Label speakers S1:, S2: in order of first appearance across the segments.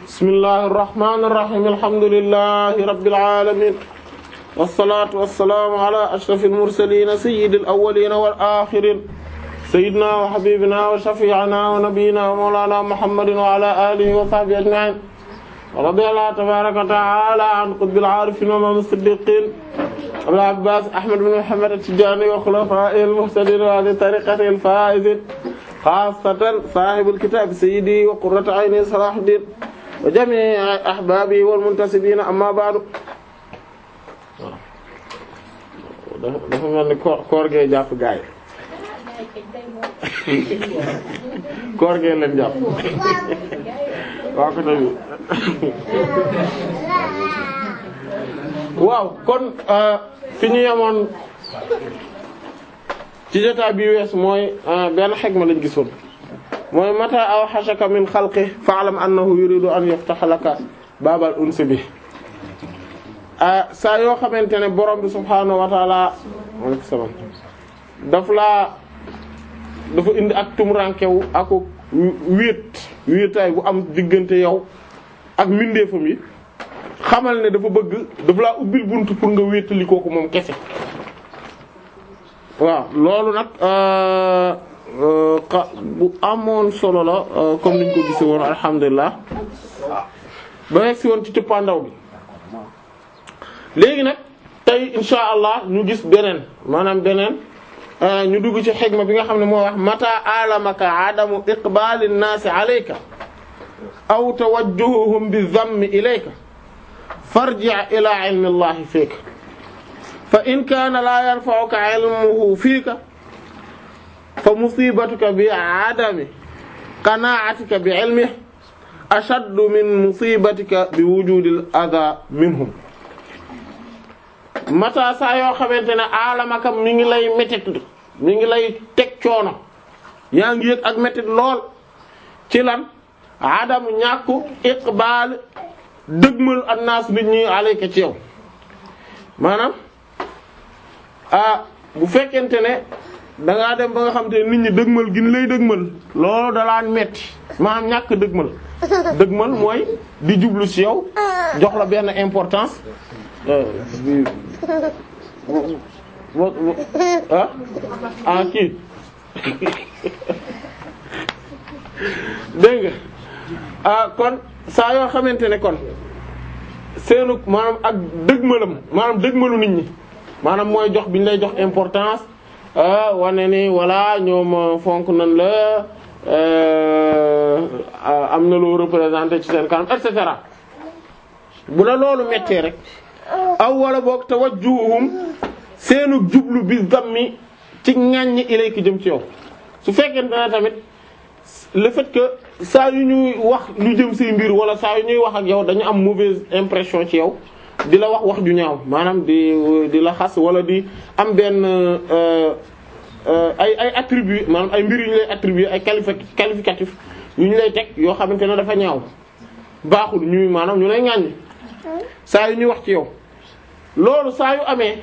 S1: bismillahi irrahmani irrahim alhamdulillahi rabbil alamin wassalatu wassalamu ala ashrafil mursalin sayyidil awwalin wal akhirin sayyidina wa habibina wa shafi'ina wa nabiyyina wa mawlana muhammadin wa ala alihi wa sahbihi ajma'in radiyallahu tabaraka wa ta'ala an qutbil arifin wa imam as-siddiqin abul abbas ahmad bin muhammad at-tijani wa khulafa'il muhtadin wa li tariqatil faizin xaasatan saahibul kitaab sayyidi wa qurratu ayni Salaahuddin wa jamii ahbaabi wal muntasibiina amma ba'du. dafa mel ni koor koor gee jàpp gaay koor gee leen jàpp waa ko tamit waaw kon fi ñu yemoon. ci jotaay bi wees mooy benn xegma lañ gisoon mooy mata aw xasaka min xalqi fa'lam annahu yuridu an yaftaha laka baabal unsi bi saa yoo xamante ne borom bi subhaanahu wa taala aleykum salaam daf laa dafa indi ak tumurankewu ak wéet wéetaay bu am diggante yow ak mbindeefam yi xamal ne dafa bëgg dafa laa ubbil buntu pour nga wéetali kooku moom kese waaw loolu nag bu amoon solo la comme niñ ko gisee woon alhamdulilah ba nekk si woon ci cëppaandaw bi léegi nag tey insha allah ñu gis beneen maanaam beneen ñu dugg ci xegma bi nga xam ne moo wax mata alamaka adamu iqbali nnaasi alayka aw tawajjuhuhum bi zammi ilayka farji' ila ilmi allahi fiik fa in kaana laa yanfa'uka ilmuhu fiika fa musibatuka bi adami qana'atika bi ilmihi ashaddu min musibatika bi wujudil adha minhum mata saa yoo xamante ne alamaka mi ngi lay métit mi ngi lay teg coono yaa ngi yëg ak métit lool ci lan adamu ñàkku iqbal dëgmal annaas nit ñi alayka ci yow maanaam ah bu fekkente ne da ngaa dem ba nga xam te nit ñi dëgmal gin lay dëgmal loolu dalaan metti maanaam ñàkk dëgmal dëgmal mooy di jublu ci yow jox la benn importance ah ah kii dégg nga ah kon saa yoo xamante ne kon seenu maanaam ak dëgmalam maanaam dëgmalu nit ñi maanaam mooy jox bi ñu lay jox importance wane ni voilà ñoom fonk nañ la am na loo représenté ci seen kanam et cetera bu la loolu méttee rek aw wala boog tawajjuhum seenu jublu bi zammi ci ŋàññi ilayka jëm ci yow su fekkente ne tamit le fait que saa yu ñuy wax lu jëm say mbir wala saa yu ñuy wax ak yow dañu am mauvaise impression ci yow di la wax wax ju ñaaw maanaam di di la xas wala di am benn ay ay attribut maanaam ay mbir yu ñu lay attribuer ay qualifi qualificatif yu ñu lay teg yoo xamante ne dafa ñaaw baaxul ñuy maanaam ñu lay ŋàññ saa yu ñuy wax ci yow loolu saa yu amee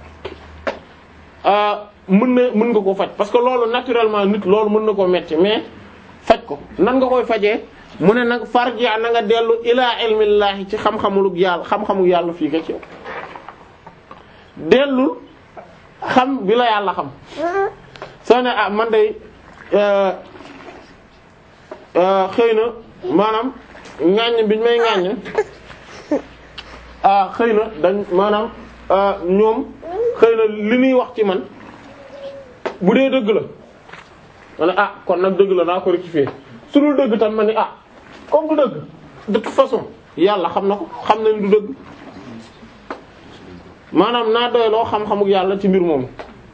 S1: mën na mën nga ko faj parce que loolu naturellement nit loolu mën na koo metti mais faj ko nan nga koy fajee mu ne nag farji na nga dellu ilaa ilmillaahi ci xam-xamulug yàlla xam-xamu yàlla fii ka ci yow dellul xam bi la yàlla xam soo ne ah man day xëy na maanaam ŋàññ biñ may ŋàññ ah xëy na dañ maanaam ñoom xëy na li ñuy wax ci man bu dee dëgg la ma ne ah kon nag dëgg la naa ko rectifier su dul dëgg tam ma ni ah comme du dëgg de toute façon yàlla xam na ko xam nañ du dëgg maanaam naa doyloo xam-xamuk yàlla ci mbir moomu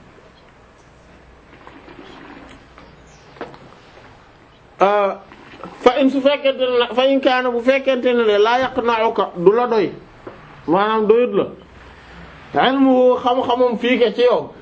S1: fa in su fekkente ne fa in kaana bu fekkente ne le laa yaqna'uka du la doy maanaam doyut la ilmu xam-xamam fii ke ci yow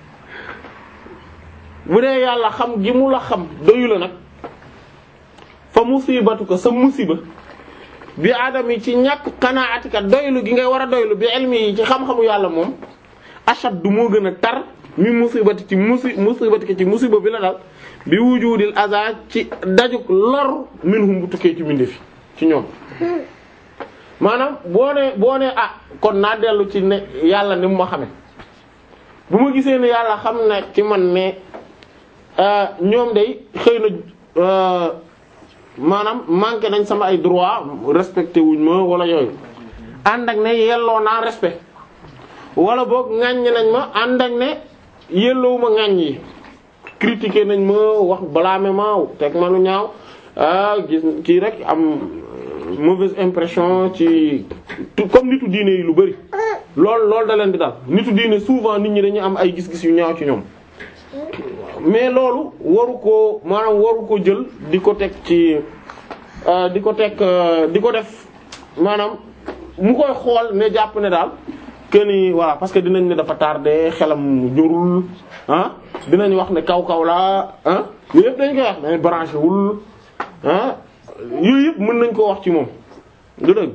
S1: bu dee yàlla xam gi mu la xam doyu la nag fa musibatu ko sa musiba bi adam yi ci ñàkk qanaatika doylu gi ngay war a doylu bi ilmi yi ci xam-xamu yàlla moom ashad du moo gën a tar mi musibati ci musi musibati ko ci musiba bi la dal bi wujudil aza ci dajuk lor minhum bu tukkee ci mbindeef ci ñoom maanaam boo ne boo ne ah kon naa dellu ci ne yàlla ni mu ma xame bu ma gisee ne yàlla xam na ci man ne ñoom day xëy na maanaam manqué nañ sama ay droit respecté wuñ ma wala yooyu ànd ak ne yelloo naa respect wala boog ŋàññ nañ ma ànd ak ne yelloowu ma ŋàññ yi critiqué nañ ma wax blâmer ma teg ma lu ñaaw ah gis kii rek am mauvaise impression ci comme nitu diine yi lu bari lool loolu da leen di daal nitu diine souvent nit ñi dañuy am ay gis-gis yu ñaaw ci ñoom mais loolu waru ko maanaam waru ko jël di ko teg ci di ko teg di ko def maanaam mu koy xool ne jàpp ne daal que ni voilà parce que dinañ ne dafa tardé xelam jorul ah dinañ wax ne kaw kaw la ah yooyu yëpp dañ koy wax ne branché wul ah yooyu yëpp mën nañ koo wax ci moom du dëgg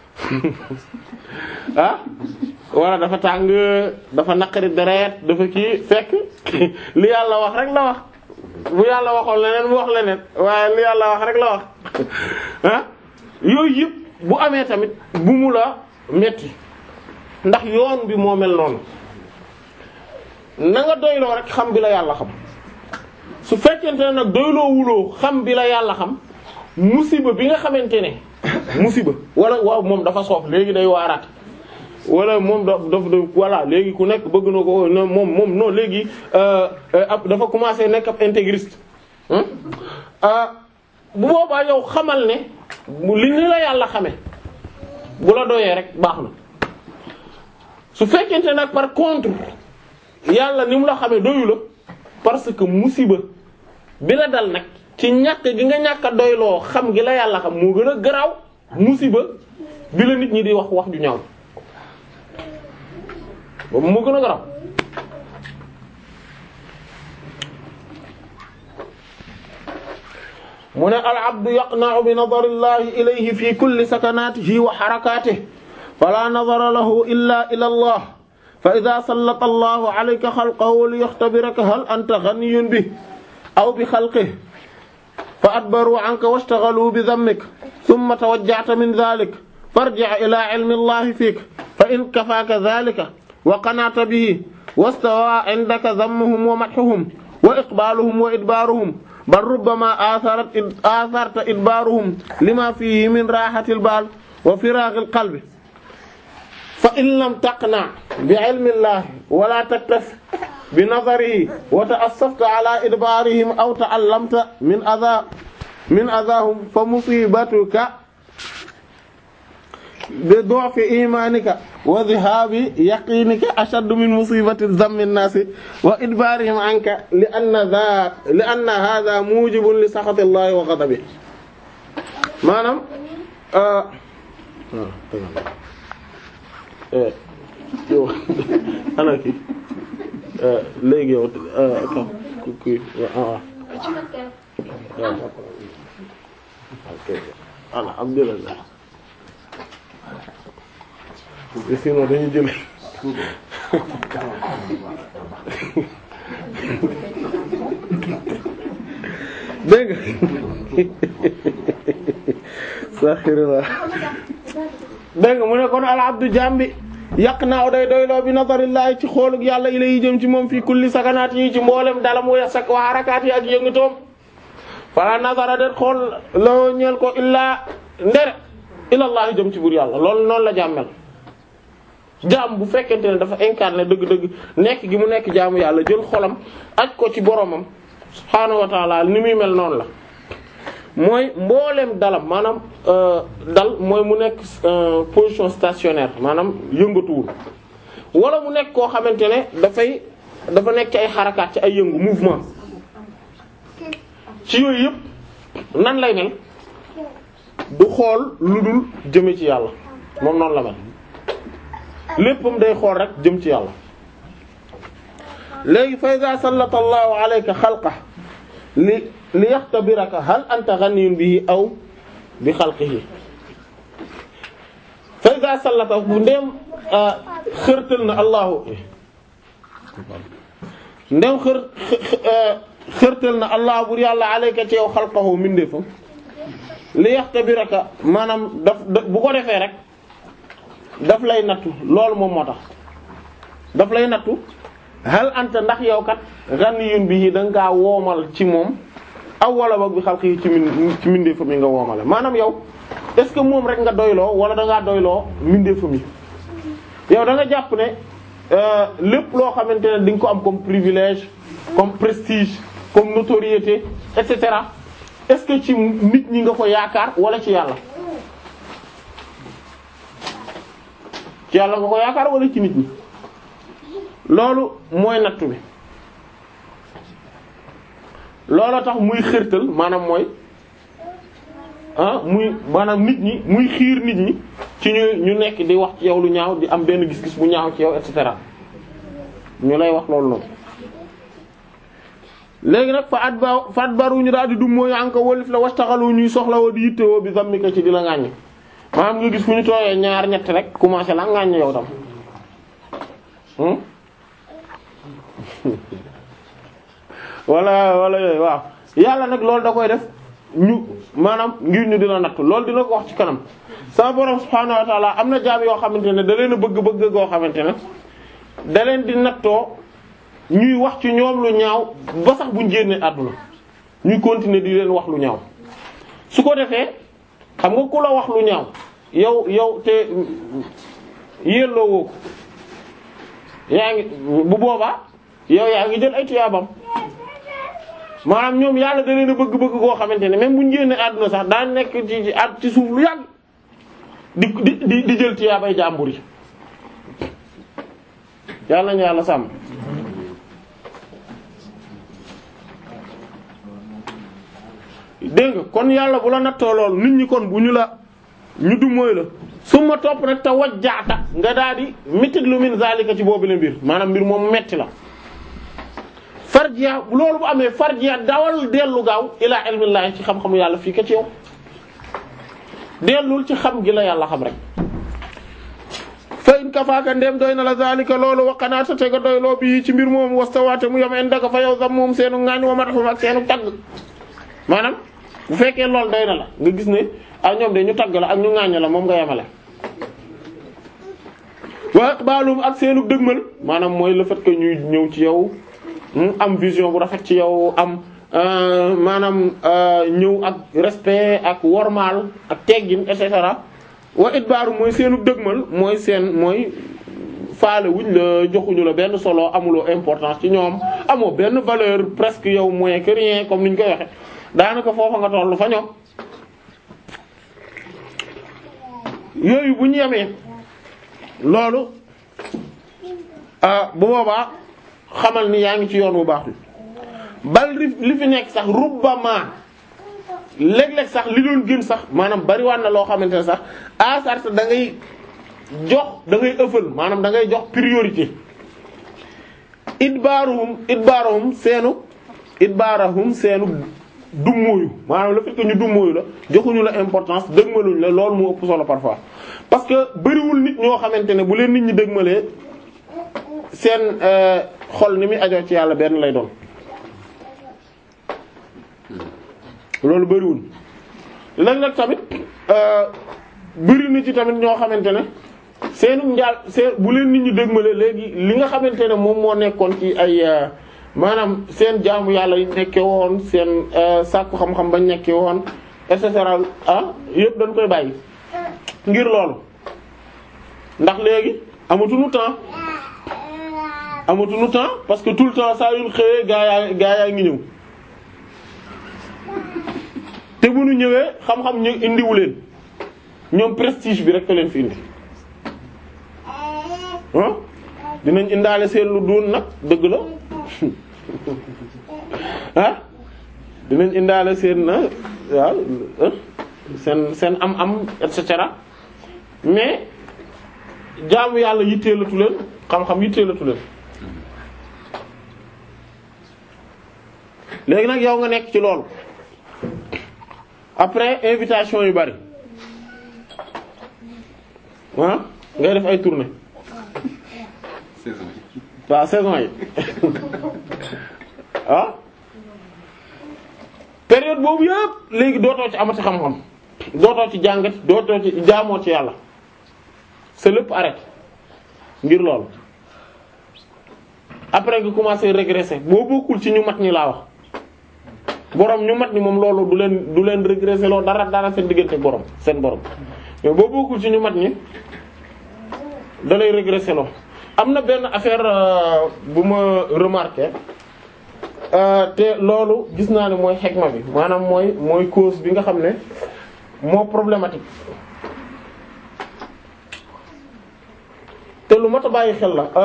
S1: ah wala dafa tàng dafa naqari deret dafa kii fekk li yàlla wax rek la wax bu yàlla waxoon leneen mu wax leneen waaye li yàlla wax rek la wax ah yooyu yëpp bu amee tamit bu mu la metti ndax yoon bi moo mel noonu na nga doyloo rek xam bi la yàlla xam su fekkente ne nag doyloo wuloo xam bi la yàlla xam musiba bi nga xamante ne musiba wala waaw moom dafa soof léegi day waaraat wala moom da daf da voilà léegi ku nekk bëgg na ko moom moom non léegi ab dafa commencé nekk ab intégriste bu boobaa yow xamal ne li ni la yàlla xame bu la doyee rek baax na su fekkente nag par contre yàlla ni mu la xamee doyu la parce que musiba bi la dal nag ci ñàkk gi nga ñàkk a doyloo xam gi la yàlla xam moo gën a garaaw musiba bi la nit ñi di wax wax ju ñaaw boobu moo gën a garaaw mu ne al abdu yaqna'u bi nadari llahi ilayhi fi kulli sakanatihi wa harakatihi fala nadara lahu illa ila allah fa idha sallata allahu alayka khalqahu liyakhtabiraka hal anta ghaniyyun bihi aw bi khalqihi fa adbaru anka washtaghalu bi dhammik thumma tawajjahta min dhalik farji' ila ilmi allahi fik fa in kafaka dhalika wa qana'ta bihi wastawa 'indaka dhammuhum wa madhuhum wa iqbaluhum wa idbaruhum bal rubbama atharat atharta idbaruhum lima fihi min rahatil bal wa firaghil qalbi fa in lam taqna bi 'ilmi allahi wa la taktafi bi nazarihi wa ta'assafta ala idbarihim aw ta'allamta min adha min adahum fa musibatuka bi du'fi imanika wa dhihabi yaqinika ashaddu min musibati dhammi an-nasi wa idbarihim anka li anna dha li anna hadha mujibun li sakhati allahi wa ghadabihi maanaam yow ana ki léegi yow ku kii waaw voilà alhamdulillah sinon dañuy jël dégg nga saxirila dégg nga mu ne kon al abdu jambi yàq naaw day doyloo bi nazarillahi ci xoolug yàlla ila yi jëm ci moom fii kulli sakanaat yi ci mboolem dalam wa sak wa harakaat yi ak yëngatoom fala nazara det xool loo ñeel ko illaa ndere ilallahi jëm ci buur yàlla loolu noonu la jàmmel jaam bu fekkente ne dafa incarné dëgg-dëgg nekk gi mu nekk jaamu yàlla jël xolam aj ko ci boromam subhaanahu wa taala ni muy mel noonu la mooy mbooleem dalam maanaam dal mooy mu nekk position stationnaire maanaam yëngatuwul wala mu nekk koo xamante ne dafay dafa nekk ci ay xarakaat ci ay yëngu mouvement ci yooyu yëpp nan lay mel du xool lu dul jëme ci yàlla moom noonu la mel léppam day xool rek jëm ci yàlla léegi fa iza sallata allahu alayka xalqa li li yaxtabiraka hal anta ghaniyun bihi aw bi xalqihi fa iza sallata bu ndem xërtal na allahu ndem xër xërtal na allah bur yàlla alayka ci yow xalqahu mindeefam li yaxtabiraka maanaam daf bu ko defee rek daf lay nattu loolu moom moo tax daf lay nattu hal anta ndax yow kat ghaniyun bihi da nga kaa woomal ci moom aw wala boog bi xalqi ci min ci mbindeefa mi nga woomale maanaam yow est-ce que moom rek nga doyloo wala da ngaa doyloo mbindeefa mi yow da nga jàpp ne lépp loo xamante ne di nga ko am comme privilège comme prestige comme notoriété et cetera est-ce que ci nit ñi nga ko yaakaar wala ci yàlla ci yàlla nga ko yaakaar wala ci nit ñi loolu mooy nattu bi loolu tax muy xërtal maanaam mooy ah muy maanaam nit ñi muy xiir nit ñi ci ñu ñu nekk di wax ci yow lu ñaaw di am benn gis-gis bu ñaaw ci yow et cetera ñu lay wax loolu noonu léegi nag fa at ba fa at baru ñu daal di dum mooy anka wolif la wastaxalu ñuy soxla woo di yittewoo bi zammika ci di la ŋàññ maanaam nga gis fu ñu tooyee ñaar ñett rek commencé la ŋàññ yow tam wala wala yooyu waaw yàlla nag loolu da koy def ñu maanaam ngir ñu dina natt loolu dina ko wax ci kanam sama borom subhaanahu wa ta'ala am na jaam yoo xamante ne da leen a bëgg-bëgg goo xamante ne da leen di nattoo ñuy wax ci ñoom lu ñaaw ba sax buñ génnee àdduna ñuy continuer di leen wax lu ñaaw su ko defee xam nga ku la wax lu ñaaw yow yow te yelloo woo ko yaa ngi bu boobaa yow yaa ngi jël ay tuyaabam maanaam ñoom yàlla da leen a bëgg-bëgg koo xamante ne même bu ñu génnee àdduna sax daa nekk ci ci at ci suuf lu yàgg di di di jël tuyaabay jàmbur yi yàlla nañu yàlla sàmm. dégg nga kon yàlla bu la nattoo lool nit ñi kon bu ñu la ñu du mooy la su ma topp nag te wajjaata nga daal di métti lu min zalika ci boobu la mbir maanaam mbir moom metti la. farjiya loolu bu amee farjiya dawal dellu gaaw ilaa ilmillahi ci xam-xamu yàlla fii ka ci yow dellul ci xam gi la yàlla xam rek fa in kafaaka ndem doy na la zalika loolu waqanaata te nga doy loo bii ci mbir moom wastawaate mu yom en daka fa yow sam moom seenu ngaañ wa mataxum ak seenu tagg maanaam bu fekkee loolu doy na la nga gis ne ah ñoom de ñu tagg la ak ñu ngaañ la moom nga yemale wa iqbaalum ak seenu dëgmal maanaam mooy le fait que ñuy ñëw ci yow am vision bu rafet ci yow am maanaam ñëw ak respect ak wormaal ak teggin et cetera wa itbaaru mooy seenu dëgmal mooy seen mooy faale wuñ la joxuñu la benn solo amuloo importance ci ñoom amoo benn valeur presque yow moins que rien comme niñ koy waxe daanaka foofa nga tollu fa ñoom yooyu bu ñu yemee loolu bu boobaa xamal ni yaa ngi ci yoon bu baax bi bal li fi nekk sax rubbama léeg-léeg sax li doon gën sax maanaam bariwaan na loo xamante ne sax asart da ngay jox da ngay ëffal maanaam da ngay jox priorité idbaaruhum idbaaruhum seenu idbaarahum seenu dummóoyu maanaam le fait que ñu dummóoyu la joxuñu la importance dëgmaluñ la loolu moo ëpp solo parfois parce que bariwul nit ñoo xamante ne bu leen nit ñi dëgmalee seen xol ni muy ajoo ci yàlla benn lay doon loolu bariwul léeg-léeg tamit bari na ci tamit ñoo xamante ne seenu njaal seen bu leen nit ñi dëgmale léegi li nga xamante ne moom moo nekkoon ci ay maanaam seen jaamu yàlla yi nekke woon seen sàkku xam-xam bañ nekke woon et cetera ah yëpp dañ koy bàyyi ngir loolu ndax léegi amatuñu temps amatuñu temps parce que tout le temps saa yu xëyee gaa yaa gaa yaa ngi ñëw te bu ñu ñëwee xam-xam ñu indiwu leen ñoom prestige bi rek ka leen fi indi ah dinañ indaale seen lu doon nag dëgg la ah dinañ indaale seen na waaw seen seen am-am et cetera mais jaamu yàlla yitteelatu leen xam-xam yitteelatu leen léegi nag yow nga nekk ci loolu après invitation yu bari ah ngay def ay tournée
S2: saison yi.
S1: waaw saison yi ah période boobu yëpp léegi dootoo ci amati xam-xam dootoo ci jàngat dootoo ci jaamoo ci yàlla sa lépp arrêté ngir loolu après nga commencé régresser boo bokkul ci ñu mat ñi laa wax borom ñu mat ñi moom loolu du leen du leen régresser loolu dara dara seen diggante borom seen borom mais boo bokkul ci ñu mat ñi da lay régresser loo am na benn affaire euh, bu ma remarqué euh, te loolu gis naa ne mooy xegma bi maanaam mooy mooy cause bi nga xam ne moo problématique te lu mat a bàyyi xel la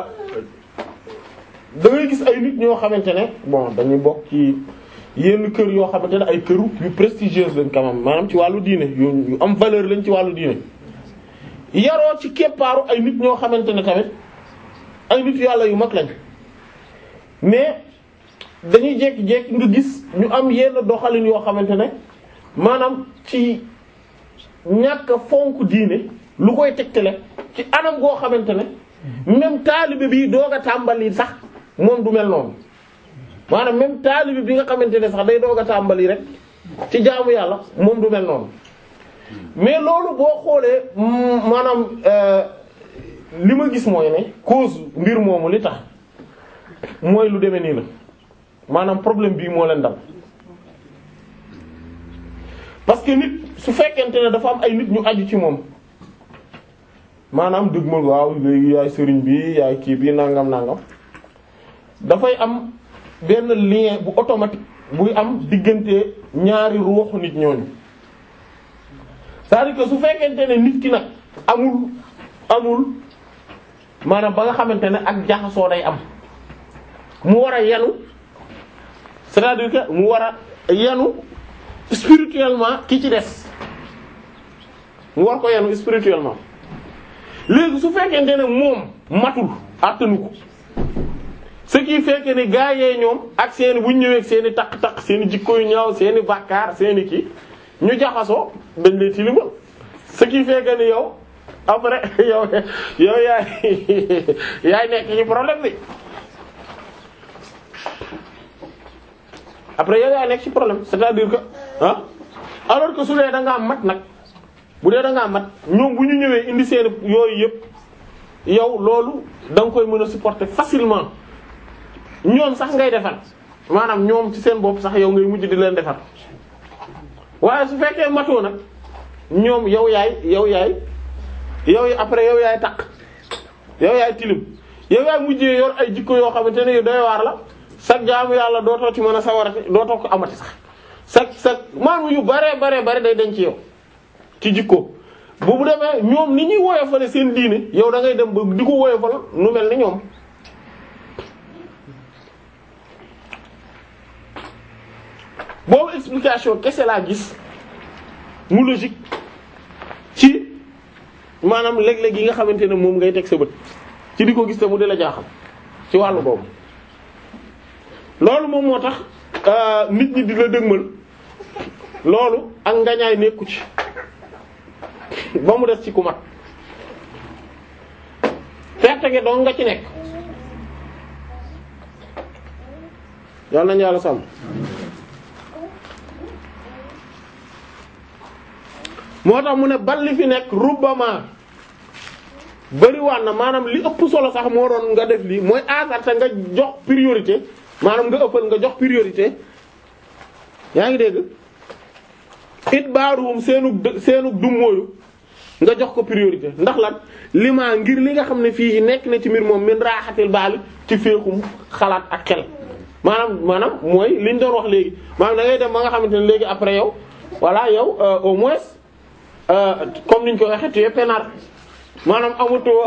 S1: da ngay gis ay nit ñoo xamante ne bon dañuy bokk ci yenn kër yoo xamante ne ay këru yu prestigieuse lañ quand même maanaam ci wàllu diine yu yu am valeur lañ ci wàllu diine yaroo ci keppaaru ay nit ñoo xamante ne tamit ay nit yàlla yu mag lañ mais dañuy jékki-jékki nga gis ñu am yenn doxalin yoo xamante ne maanaam ci ñàkk a fonk diine lu koy tegtale ci anam goo xamante ne même taalibe bi doog a tàmbali sax moom du mel noonu maanaam même taalibe bi nga xamante ne sax day doog a tàmbali rek ci jaamu yàlla moom du mel noonu mais loolu boo xoolee mm, maanaam euh, li ma gis mooy ne cause mbir moomu li tax mooy lu demee nii la maanaam problème bii moo leen dal parce que nit su fekkente ne dafa am ay nit ñu aju ci moom maanaam dëgg ma waaw léegi yaay sëriñ bi yaay kii bi nangam nangam dafay am benn lien bu automatique buy am diggante ñaari ruuxu nit ñooñu c'est-à-dire que su fekkente ne nit ki nag amul amul maanaam ba nga xamante ne ak jaxasoo day am mu war a yanu c'est-à-dire que mu war a yanu spirituellement ki ci des mu war ko yanu spirituellement léegi su fekkente ne moom matul attanu ko ce qui fait que ni gaa yee ñoom ak seeni bu ñu ñëwee ak seeni taq-taq seeni jikko yu ñaaw seeni bàkkaar seeni kii ñu jaxasoo dañ lay tilimal ce qui fait que ni yow après yow yow yaay yaay nekk ci problème bi après yow yaay nekk ci problème c'est-à-dire que ah alors que su dee da ngaa mat nag bu dee da ngaa mat ñoom bu ñu ñëwee indi seen yooyu yëpp yow loolu da nga koy mën a supporter facilement ñoom sax ngay defar maanaam ñoom ci seen bopp sax yow ngay mujj di leen defar waaye su fekkee matoo nag ñoom yow yaay yow yaay yow après yow yaay takk yow yaay tilim yow yaay mujjee yor ay jikko yoo xamante ne yu doy waar la sax jaamu yàlla dootoo ci mën a sawarati dootoo ko amati sax sax sax maanaam yu bare bare bare day denc yow ci jikko bu bu demee ñoom ni ñuy woyofale seen diine yow da ngay dem ba di ko woyofal nu mel ni ñoom boobu explication kese laa gis mu logique ci maanaam léeg-léeg yi nga xamante ne moom ngay teg sa bët ci di ko gis te mu di la jaaxal ci wàllu boobu loolu moom moo tax nit ñi di la dëgmal loolu ak ngañaay nekku ci ba mu des ci ku mat perte ge doon nga ci nekk yàlla nañu yàlla sàmm moo tax mu ne bal li fi nekk rubbama bariwaan na maanaam li ëpp solo sax moo doon nga def lii mooy asarta nga jox priorité maanaam nga ëppal nga jox priorité yaa ngi dégg it baaruwum seenu seenu dummóoyu nga jox ko priorité ndax lan lima ngir li nga xam ne fii nekk na ci mbir moom min raaxatil baali ci féexum xalaat ak xel maanaam maanaam mooy liñ doon wax léegi maanaam da ngay dem ba nga xamante ne léegi après yow voilà yow au moins comme niñ ko waxee tu es peinard maanaam amutoo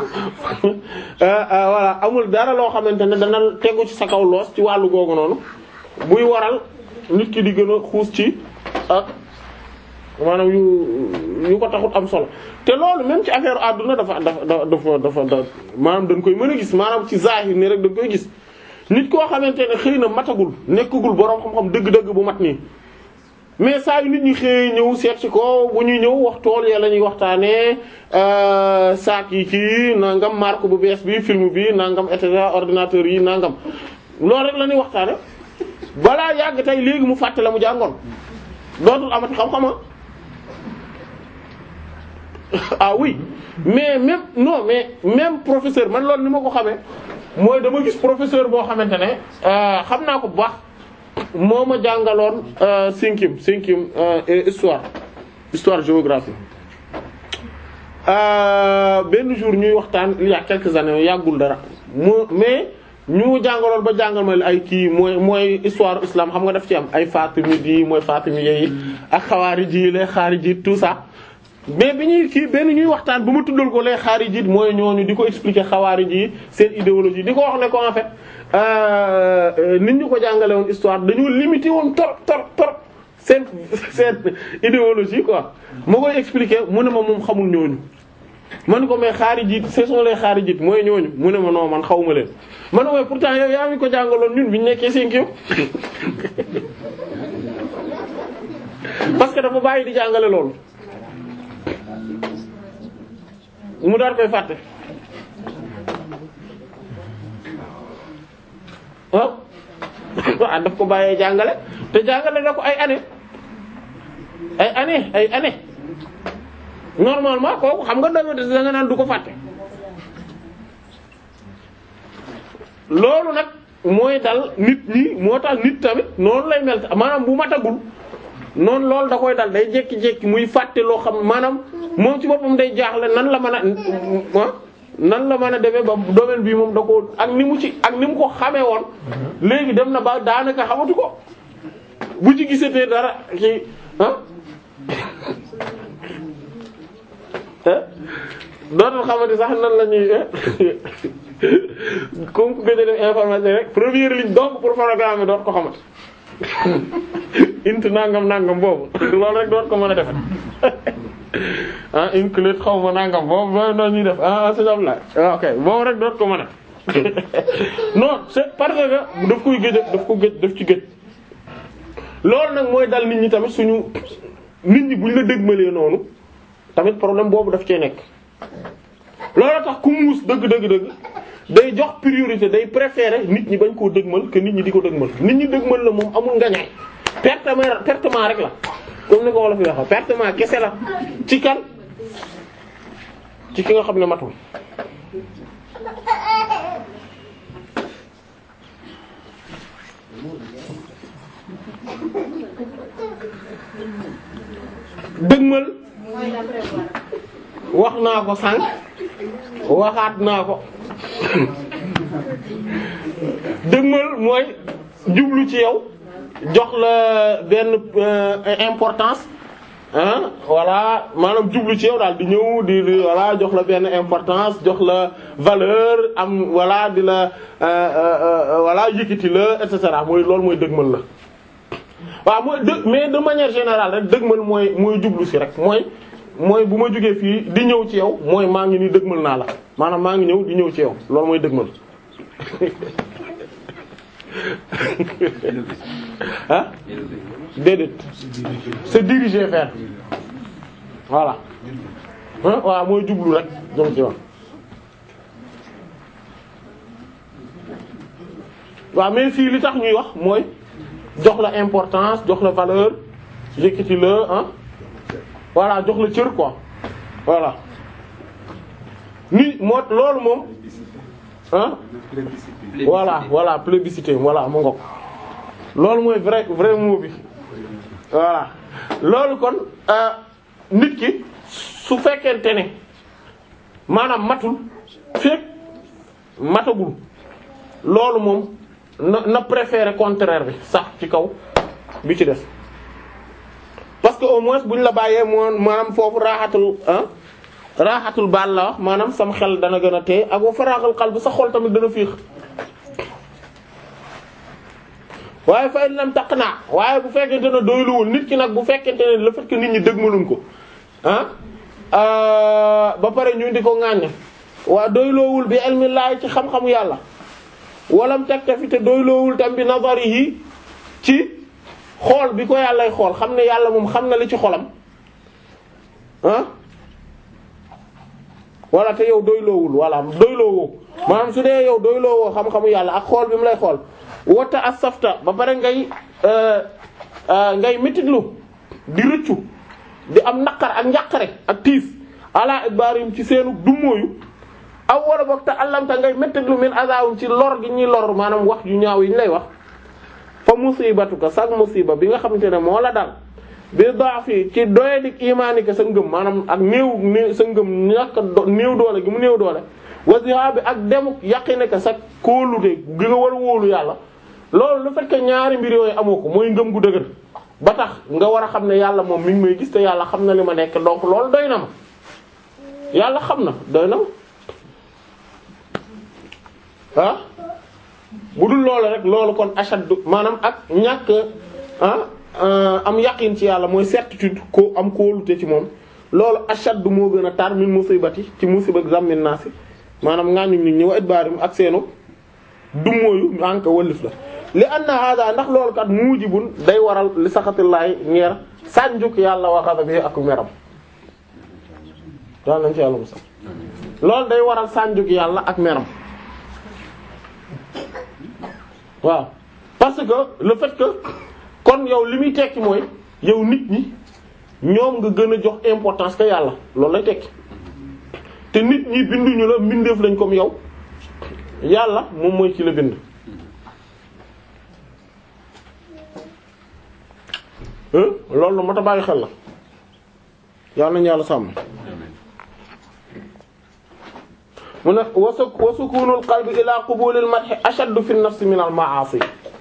S1: voilà amul dara loo xamante ne dana tegu ci sa kaw loos ci wàllu googu noonu buy waral nit ki di gën a xuus ci ak maanaam yu yu ko taxut am solo te loolu même ci affaire àdduna dafa dafa dafa dafa da maanaam dañ koy mën a gis maanaam ci zahir nii rek dañ koy gis nit koo xamante ne xëy na matagul nekkagul boroom xam-xam dëgg-dëgg bu mat nii mais saa yu nit ñi xëy ñëw seet si ko bu ñuy ñëw wax tool ya la ñuy waxtaanee saak yi kii nangam marque bu bees bi film bi nangam et cetera ordinateur yi nangam loolu rek la ñuy waxtaane balaa yàgg tey léegi mu fàtte la mu jàngoon dootul amati xam-xama ah oui mais même non mais même professeur man loolu ni ma ko xamee mooy dama gis professeur boo xamante ne xam naa ko bu baax moo ma jàngaloon cinquième cinquième histoire histoire géographie benn jour ñuy waxtaan il y a quelques années yàggul dara mu mais ñu jàngaloon ba jàngal ma ay kii mooy mooy histoire islam xam nga daf ci am ay fatimide yi mooy fatimide yi ak xawaarij yi les xaarij tout ça mais bi ñuy kii benn ñuy waxtaan bu ma tuddal ko les xaarij mooy ñooñu di ko expliquer xawaarij yi seen idéologie di ko wax ne ko en fait nit ñu ko jàngale woon histoire dañoo limité woon trop trop trop seen seen idéologie quoi ma koy expliquer mu ne ma moom xamul ñooñu man ko mais xaarijit ce sont les xaarijit mooy ñooñu mu ne ma non man xawuma leen man mooy pourtant yow yaa ngi ko jàngaloon ñun bi ñu nekkee cinquième parce que dafa bàyyi di jàngale loolu mu daal koy fàtte ah ah daf ko bàyyee jàngale te jàngale na ko ay année ay année ay année normalement kooku xam nga da nga naan du ko fàtte loolu nag mooy dal nit ñi moo tax nit tamit noonu lay mel maanaam bu matagul noonu loolu da koy dal day jékki-jékki muy fàtte loo xam maanaam moom ci boppam day jaaxle nan la mën a nan la mën a demee ba domaine bi moom da ko ak ni mu ci ak ni mu ko xamee woon léegi dem na ba daanaka xamatu ko bu ci gisatee dara ci ah dootul xamante sax nan la ñuy comme ku gëj a def information rek première ligne donc pour programme bi doot ko xamante int nangam nangam boobu loolu rek doot ko mën a defet ah include xaw ma nangam boobu boobu noonu ñuy def ah c'est ça ok boobu rek doot ko mën a non c'est parce que daf koy gëj daf ko gëj daf ci gëj loolu nag mooy dal nit ñi tamit suñu nit ñi buñ la dëgmalee noonu tamit problème boobu daf cee nekk loolu tax ku muus dëgg dëgg dëgg day jox priorité day préférer nit ñi bañ koo dëgmal que nit ñi di ko dëgmal nit ñi dëgmal la moom amul ngañaay pertement pertement rek la comme ni ko wolof yi waxee pertement kese la ci kan ci ki nga xam ne matul dëgmal wax naa ko sànq waxaat naa ko dëgmal mooy jublu ci yow jox la benn importance ah voilà maanaam jublu ci yow daal di ñëw di di voilà jox la benn importance jox la valeur am voilà di la voilà yëkkati la et cetera mooy loolu mooy dëgmal la. waaw mooy dë mais de manière générale rek dëgmal mooy mooy jublu si rek mooy mooy bu ma jógee fii di ñëw ci yow mooy maa ngi nii dëgmal naa la maanaam maa ngi ñëw di ñëw ci yow loolu mooy dëgmal ah déedéet se diriger vers voilà ah waaw mooy jublu rek jëm ci yow waaw mais fii li tax ñuy wax mooy jox la importance jox la valeur yëkkati la ah voilà jox la cër quoi voilà ni moo loolu moom ah voilà voilà plébiscité voilà mu ngoog loolu mooy vrai vrai mot bi voilà loolu kon nit ki su fekkente ne maanaam matul fekk matagul loolu moom na na préférer contraire bi sax ci kaw bi ci des parce que au moins bu ñu la bàyyee moo maanaam foofu raaxatul ah raaxatul baal la wax maanaam sam xel dana gën a tee ak wa faraaxal xal bi sa xol tamit dana fiix waaye fay lam taq naa waaye bu fekkente ne doyluwul nit ki nag bu fekkente ne le fait que nit ñi dëgmaluñ ko ah ba pare ñu di ko ŋàññ waa doyloowul bi ilmi laay ci xam-xamu yàlla walam taktafi te doyloowul tam bi nazarihi ci xool bi ko yàllay xool xam ne yàlla moom xam na li ci xolam ah wala te yow doyloowul wala doyloowoo maanaam su dee yow doyloo woo xam-xamu yàlla ak xool bi mu lay xool wata as safta ba pare ngay ngay métitlu di rëccu di am naqar ak njàqare ak tiis ala ibarim ci seenu dummóoyu aw wala boog te allamta ngay métitlu min azawum ci lor gi ñuy lor maanaam wax yu ñaaw yi ñu lay wax fa musibatuka sag musiba bi nga xamante ne moo la dal bi daafi ci doyadik imaanika sa ngëm maanaam ak néew néew sa ngëm ñàkk néew doole gi mu néew doole wasiha bi ak demuk yaqinika sa kóolute gi nga war a wóolu yàlla loolu lu fekk ñaari mbir yooyu amoo ko mooy ngëm gu dëgër ba tax nga war a xam ne yàlla moom mi ngi may gis te yàlla xam na li ma nekk donc loolu doy na ma yàlla xam na doy na ma ah bu dul loolu rek loolu kon ashaddu maanaam ak ñàkk ah am yaqin ci yàlla mooy certitude ko am kóolute ci moom loolu ashaddu moo gën a tar min musibati ci musiba zammin naasi maanaam ngaañu nit ñi wa idbaarim ak seenu dummóoyu anka wëllif la li anna hada ndax loolu kat mujibun day waral li saxatillaay ñeer sànjuk yàlla wa ghadabi ak meram daal nañ ci yàlla musal loolu day waral sànjuk yàlla ak meram waaw parce que le fait que kon yow li muy tekki mooy yow nit ñi ñoom nga gën a jox importance que yàlla loolu lay tekki te nit ñi binduñu la mbindeef lañ comme yow yàlla moom mooy ci la bind loolu moo tax bàyyi xel la yàlla nañu yàlla sàmm mu ne wasu wa sukunul qalbi ila qubulil madhi ashaddu fi nafsi min al ma'asi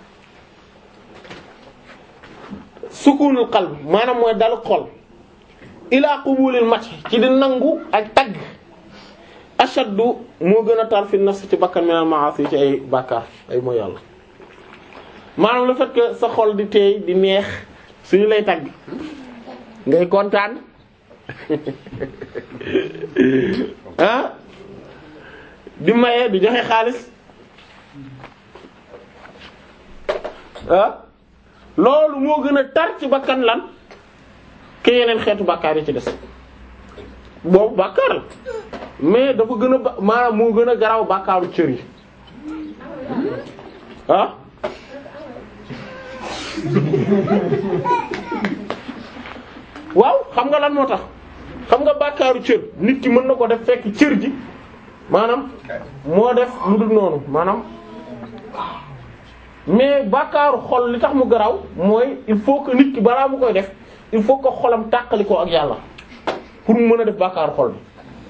S1: sukunul qalbi maanaam mooy dal xol ila qubulil madhi ci di nangu ak tagg ashaddu moo gën a tar fi nafsi ci bakkan min al ma'asi ci ay bàkkaar ay mooy yàlla maanaam le fait que sa xol di teey di neex suñu lay tagg ngay kontaan ah di maye di joxe xaalis ah loolu moo gën a tar ci bakkan lan ke yeneen xeetu bàkkaar yi ci des boobu bàkkaar la mais dafa gën a ba maanaam moo gën a garaaw bàkkaaru cër yi ah waaw xam nga lan moo tax xam nga bàkkaaru cër nit ki mën na ko def fekk cër ji maanaam moo def lu dul noonu maanaam mais bàkkaaru xol li tax mu garaw mooy il faut que nit ki balaa mu koy def il faut que xolam tàqali ko ak yàlla pour mu mën a def bàkkaaru xol bi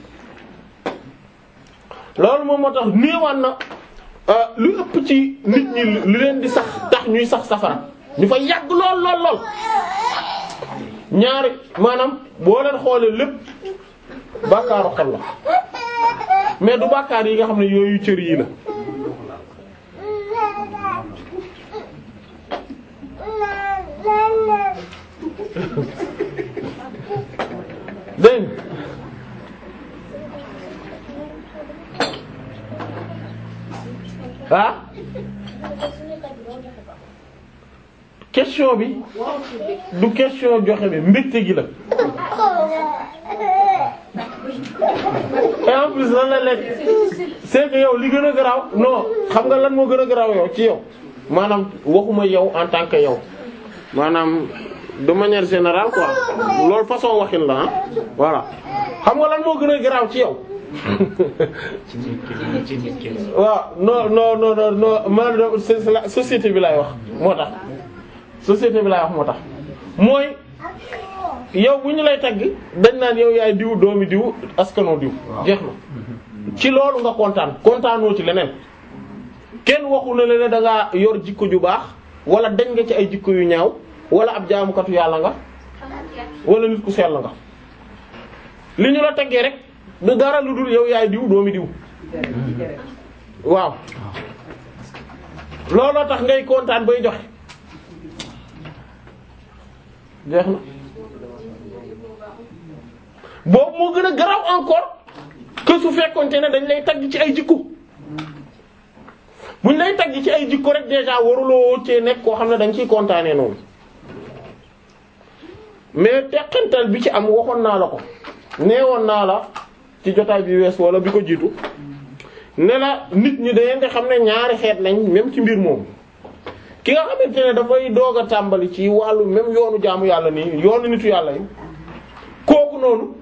S1: loolu moom moo tax néewaan na lu ëpp ci nit ñi li leen di sax tax ñuy sax safara ñu fa yàgg lool lool lool ñaari maanaam boo leen xoolee lépp bàkkaaru xol la mais du bàkkaar yi nga xam ne yooyu cër yi la dégg ah question bi du question joxe bi mbégte gi la et en plus lan la lekk c'est que yow li gën a garaaw non xam nga lan moo gën a garaaw yow ci yow maanaam waxuma yow en tant que yow maanaam de manière générale quoi loolu façon waxin la ah voilà xam nga lan moo gën a garaaw ci yow waaw non non non non non man c'est la société bi laay wax moo tax société bi laay wax moo tax mooy yow bu ñu lay tagg dañ naan yow yaay diw doomi diw askano diw jeex na ci loolu nga kontaan kontaanoo ci leneen kenn waxu ne leneen da ngaa yor jikko ju baax wala dañ nga ci ay jikko yu ñaaw wala ab jaamukatu yàlla nga wala nit ku sell nga li ñu la taggee rek du dara lu dul yow yaay diw doomi diw waaw looloo tax ngay kontaan bay joxe jeex na boobu moo gën a garaw encore que su fekkonte ne dañ lay tagg ci ay jikko buñ lay tagg ci ay jikko rek déjà waruloo cee nekk koo xam ne dañ ciy kontaanee noonu mais teqantal bi ci am waxoon naa la ko neewoon naa la ci jotaay bi wees wala bi ko jiitu ne la nit ñi dañu di xam ne ñaari xeet lañ même ci mbir moom ki nga xamante ne dafay doog a tàmbali ci wàllu même yoonu jaamu yàlla nii yoonu nitu yàlla yi kooku noonu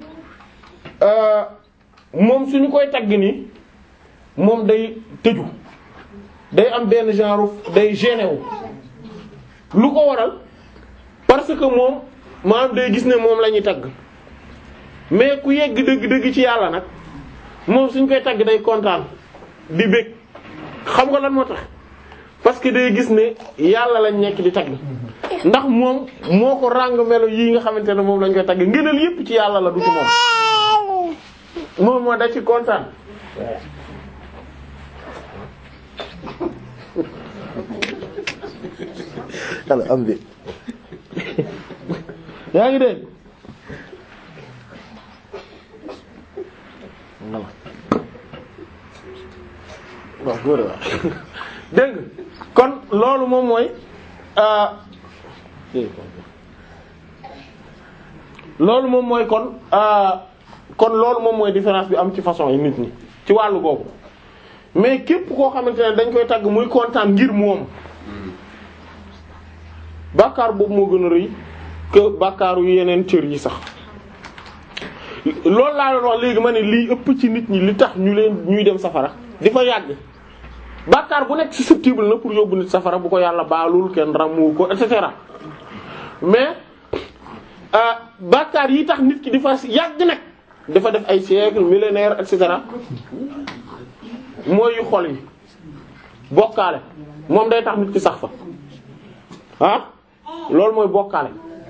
S1: moom suñu koy tagg nii moom day tëju day am benn genre day gêné wu lu ko waral parce que moom maanaam day gis ne moom la ñuy tagg mais ku yegg dëgg-dëgg ci yàlla nag moom suñ koy tagg day kontaan di bëgg xam nga lan moo tax parce que day gis ne yàlla lañ nekk di tagg ndax moom moo ko ràng melo yii nga xamante ne moom lañ koy tagg ngëneel yépp ci yàlla la du ci moom moom moo da ci kontaan
S3: yàlla am bi
S1: yaa ngi dégg waaw góor a dégg kon loolu moom mooy loolu moom mooy kon kon loolu moom mooy différence bi am ci façon yi nit ñi ci wàllu googu mais képp koo xamante ne dañ koy tagg muy kontaan ngir moom bàkkaar boobu moo gën a rëy que bàkkaaru yeneen cër yi sax loolu laa doon wax léegi ma ne lii ëpp ci nit ñi li tax ñu leen ñuy dem safara di fa yàgg bàkkaar bu nekk susceptible na pour yóbbu nit safara bu ko yàlla baalul kenn ramu ko et cetera mais bàkkaar yi tax nit ki di fa yàgg nag dafa def ay siècle millénaire et cetera mooy yu xol yi bokkaale moom day tax nit ki sax fa ah loolu mooy bokkaale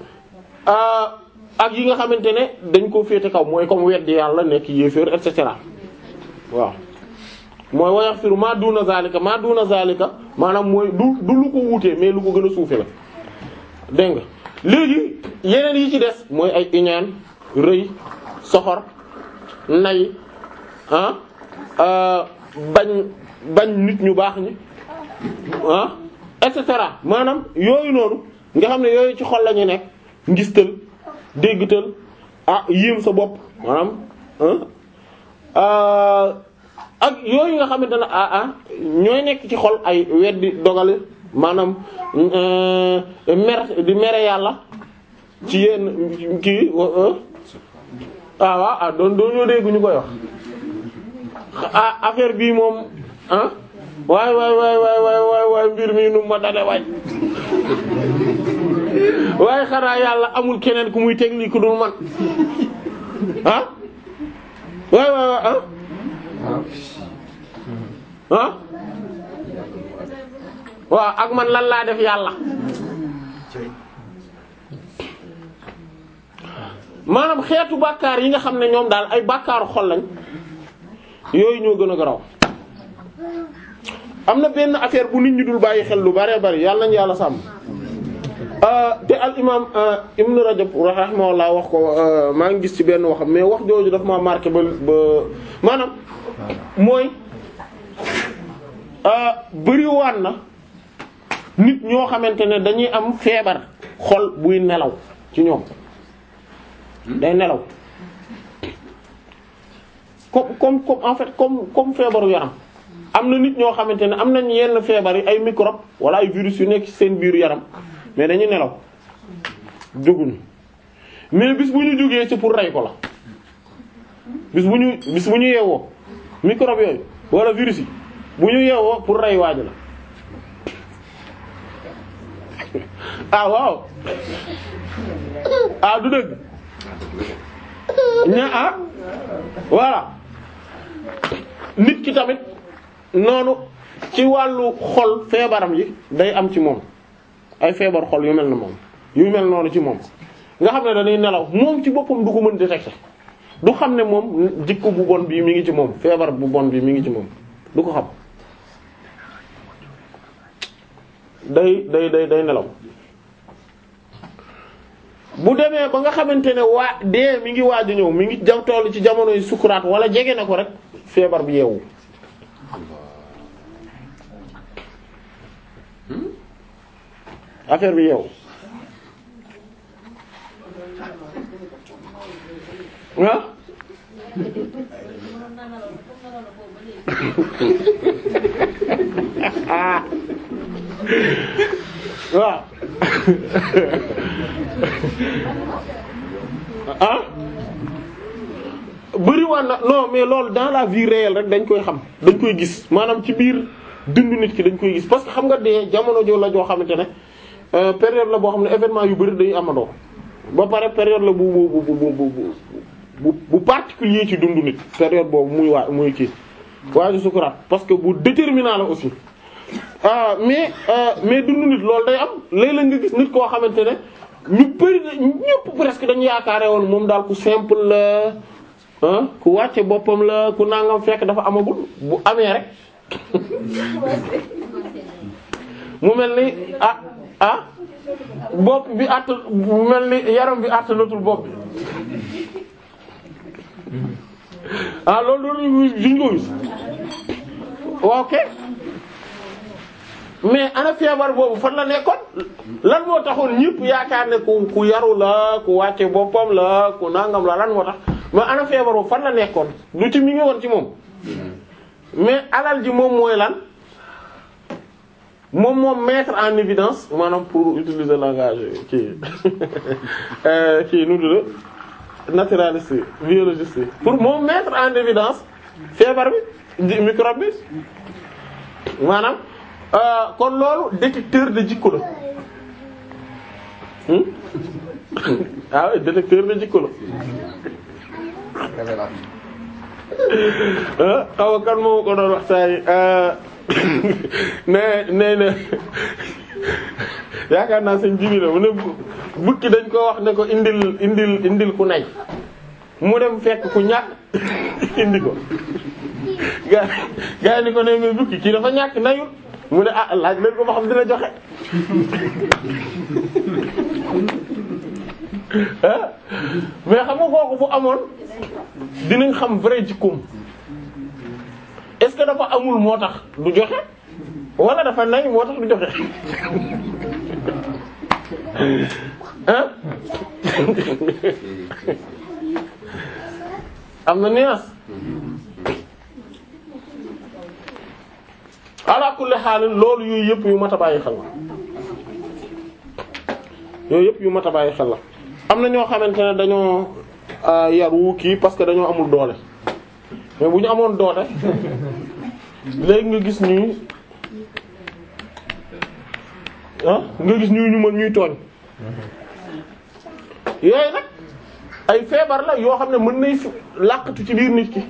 S1: ak yi nga xamante ne dañ koo féete kaw mooy comme weddi yàlla nekk yéeféer et cetera waaw mooy wa yaghfiru ma duna zalika ma duna zalika maanaam mooy du du lu ko wuutee mais lu ko gën a suufe la dégg nga léegi yeneen yi ci des mooy ay iñaan rëy soxor nay ah bañ bañ nit ñu baax ñi ah et cetera maanaam yooyu noonu nga xam ne yooyu ci xol la ñu nekk ngistal déggtal ah yéem sa bopp maanaam ak yooyu nga xamante ne ah ah ñooy nekk ci xol ay weddi dogale maanaam mer di mere yàlla ci yenn kii ah waaw ah doon doon ñoo dégg ñu koy wax ah affaire bii moom ah waay waay waay waay waay waay waay mbir mi nu ma dale waay waaye xanaa yàlla amul keneen ku muy technique ku dul man ah waay waay waay ah ah waaw ak man lan laa def yàlla maanaam xeetu bàkkaar yi nga xam ne ñoom daal ay bàkkaaru xol lañ yooyu ñoo gën a garaw am na benn affaire bu nit ñi dul bàyyi xel lu bare bari yàlla nañu yàlla sàmm te al imam ibn rajab rahimahullah wax ko maa ngi gis ci benn waxam mais wax jooju daf ma marqué ba ba maanaam mooy bëriwaan na nit ñoo xamante ne dañuy am feebar xol buy nelaw ci ñoom day nelaw comme comme comme en fait comme comme feebaru yaram am na nit ñoo xamante ne am nañ yenn feebar yi ay microbe wala ay virus yu nekk ci seen biiru yaram mais dañuy nelaw jóguñu mais bis bu ñu jógee ci pour rey ko la bis bu ñu bis bu ñu yeewoo microbe yooyu wala virus yi bu ñu yeewoo pour rey waaj la ah waaw ah du dëgg ña ah voilà nit ki tamit noonu ci wàllu xol feebaram yi day am ci moom ay feebar xol yu mel na moom yu mel noonu ci moom nga xam ne dañuy nelaw moom ci boppam du ko mën détecter du xam ne moom jikko bu bon bii mi ngi ci moom feebar bu bon bii mi ngi ci moom du ko xam day day day day nelaw bu demee ba nga xamante ne waa dee mi ngi waaj a ñëw mi ngi jam toll ci jamono yi sukuraat wala jege na ko rek feebar bi yeewu affaire bi yeewu ah waaw ah bëriwaan na non mais loolu dans la vie réelle rek dañ koy xam dañ koy gis maanaam ci biir dundu nit ki dañ koy gis parce que xam nga dee jamono joo la joo xamante ne euh, période la boo xam ne événement yu bëri dañuy amandoo ba pare période la bu bu bu bu bu bu bu particulier ci dundu nit période boobu muy waa muy kii waaju sukuraat parce que bu déterminant la aussi ah mais euh, mais dundu nit loolu day am léeg-léeg nga gis nit koo xamante ne ñu bëri ñëpp presque dañu yaakaare woon moom daal ku simple la ah ku wàcce boppam la ku nangam fekk dafa amagul bu amee rek mu mel ni ah ah bopp bi att mu mel ni yaram bi attanatul bopp bi ah loolu loolu duñ ko gis waaw ok mais ana feebar boobu fan la nekkoon lan moo taxoon ñëpp yaakaar ne ku ku yaru la ku wàcce boppam la ku nangam la lan moo tax mais ana feebar boobu fan la nekkoon lu ci mi ngi woon ci moom mais alal ji moom mooy lan moom moom mettre en évidence maanaam pour utiliser langage kii kii nu dula naturaliste yi biologiste yi pour moom mettre en évidence feebar bi microbe bi maanaam kon loolu détecteur de jikko la ah oui détecteur de jikko la xaw kan moo ko doon wax saa yi nee nee na yaakaar naa seen jibi la mu ne bukki dañ ko wax ne ko indil indil indil ku nay mu dem fekk ku ñàkk indi ko gaa gaa yi ni ko ne mais bukki kii dafa ñàkk nayul mu ne ah laaj leen ko ba xam dina joxe mais xam nga kooku fu amoon dinañ xam vrai jikkoom est-ce que dafa amul moo tax du joxe wala dafa nay moo tax du joxe ah am na nuance ala kulli xaal loolu yooyu yëpp yu mat a bàyyi xel la yooyu yëpp yu mat a bàyyi xel la am na ñoo xamante ne dañoo yaru kii parce que dañoo amul doole mais bu ñu amoon doole léegi nga gis ñuy ah nga gis ñuy ñu mën ñuy tooñ yooyu nag ay feebar la yoo xam ne mën nay làqatu ci biir nit ki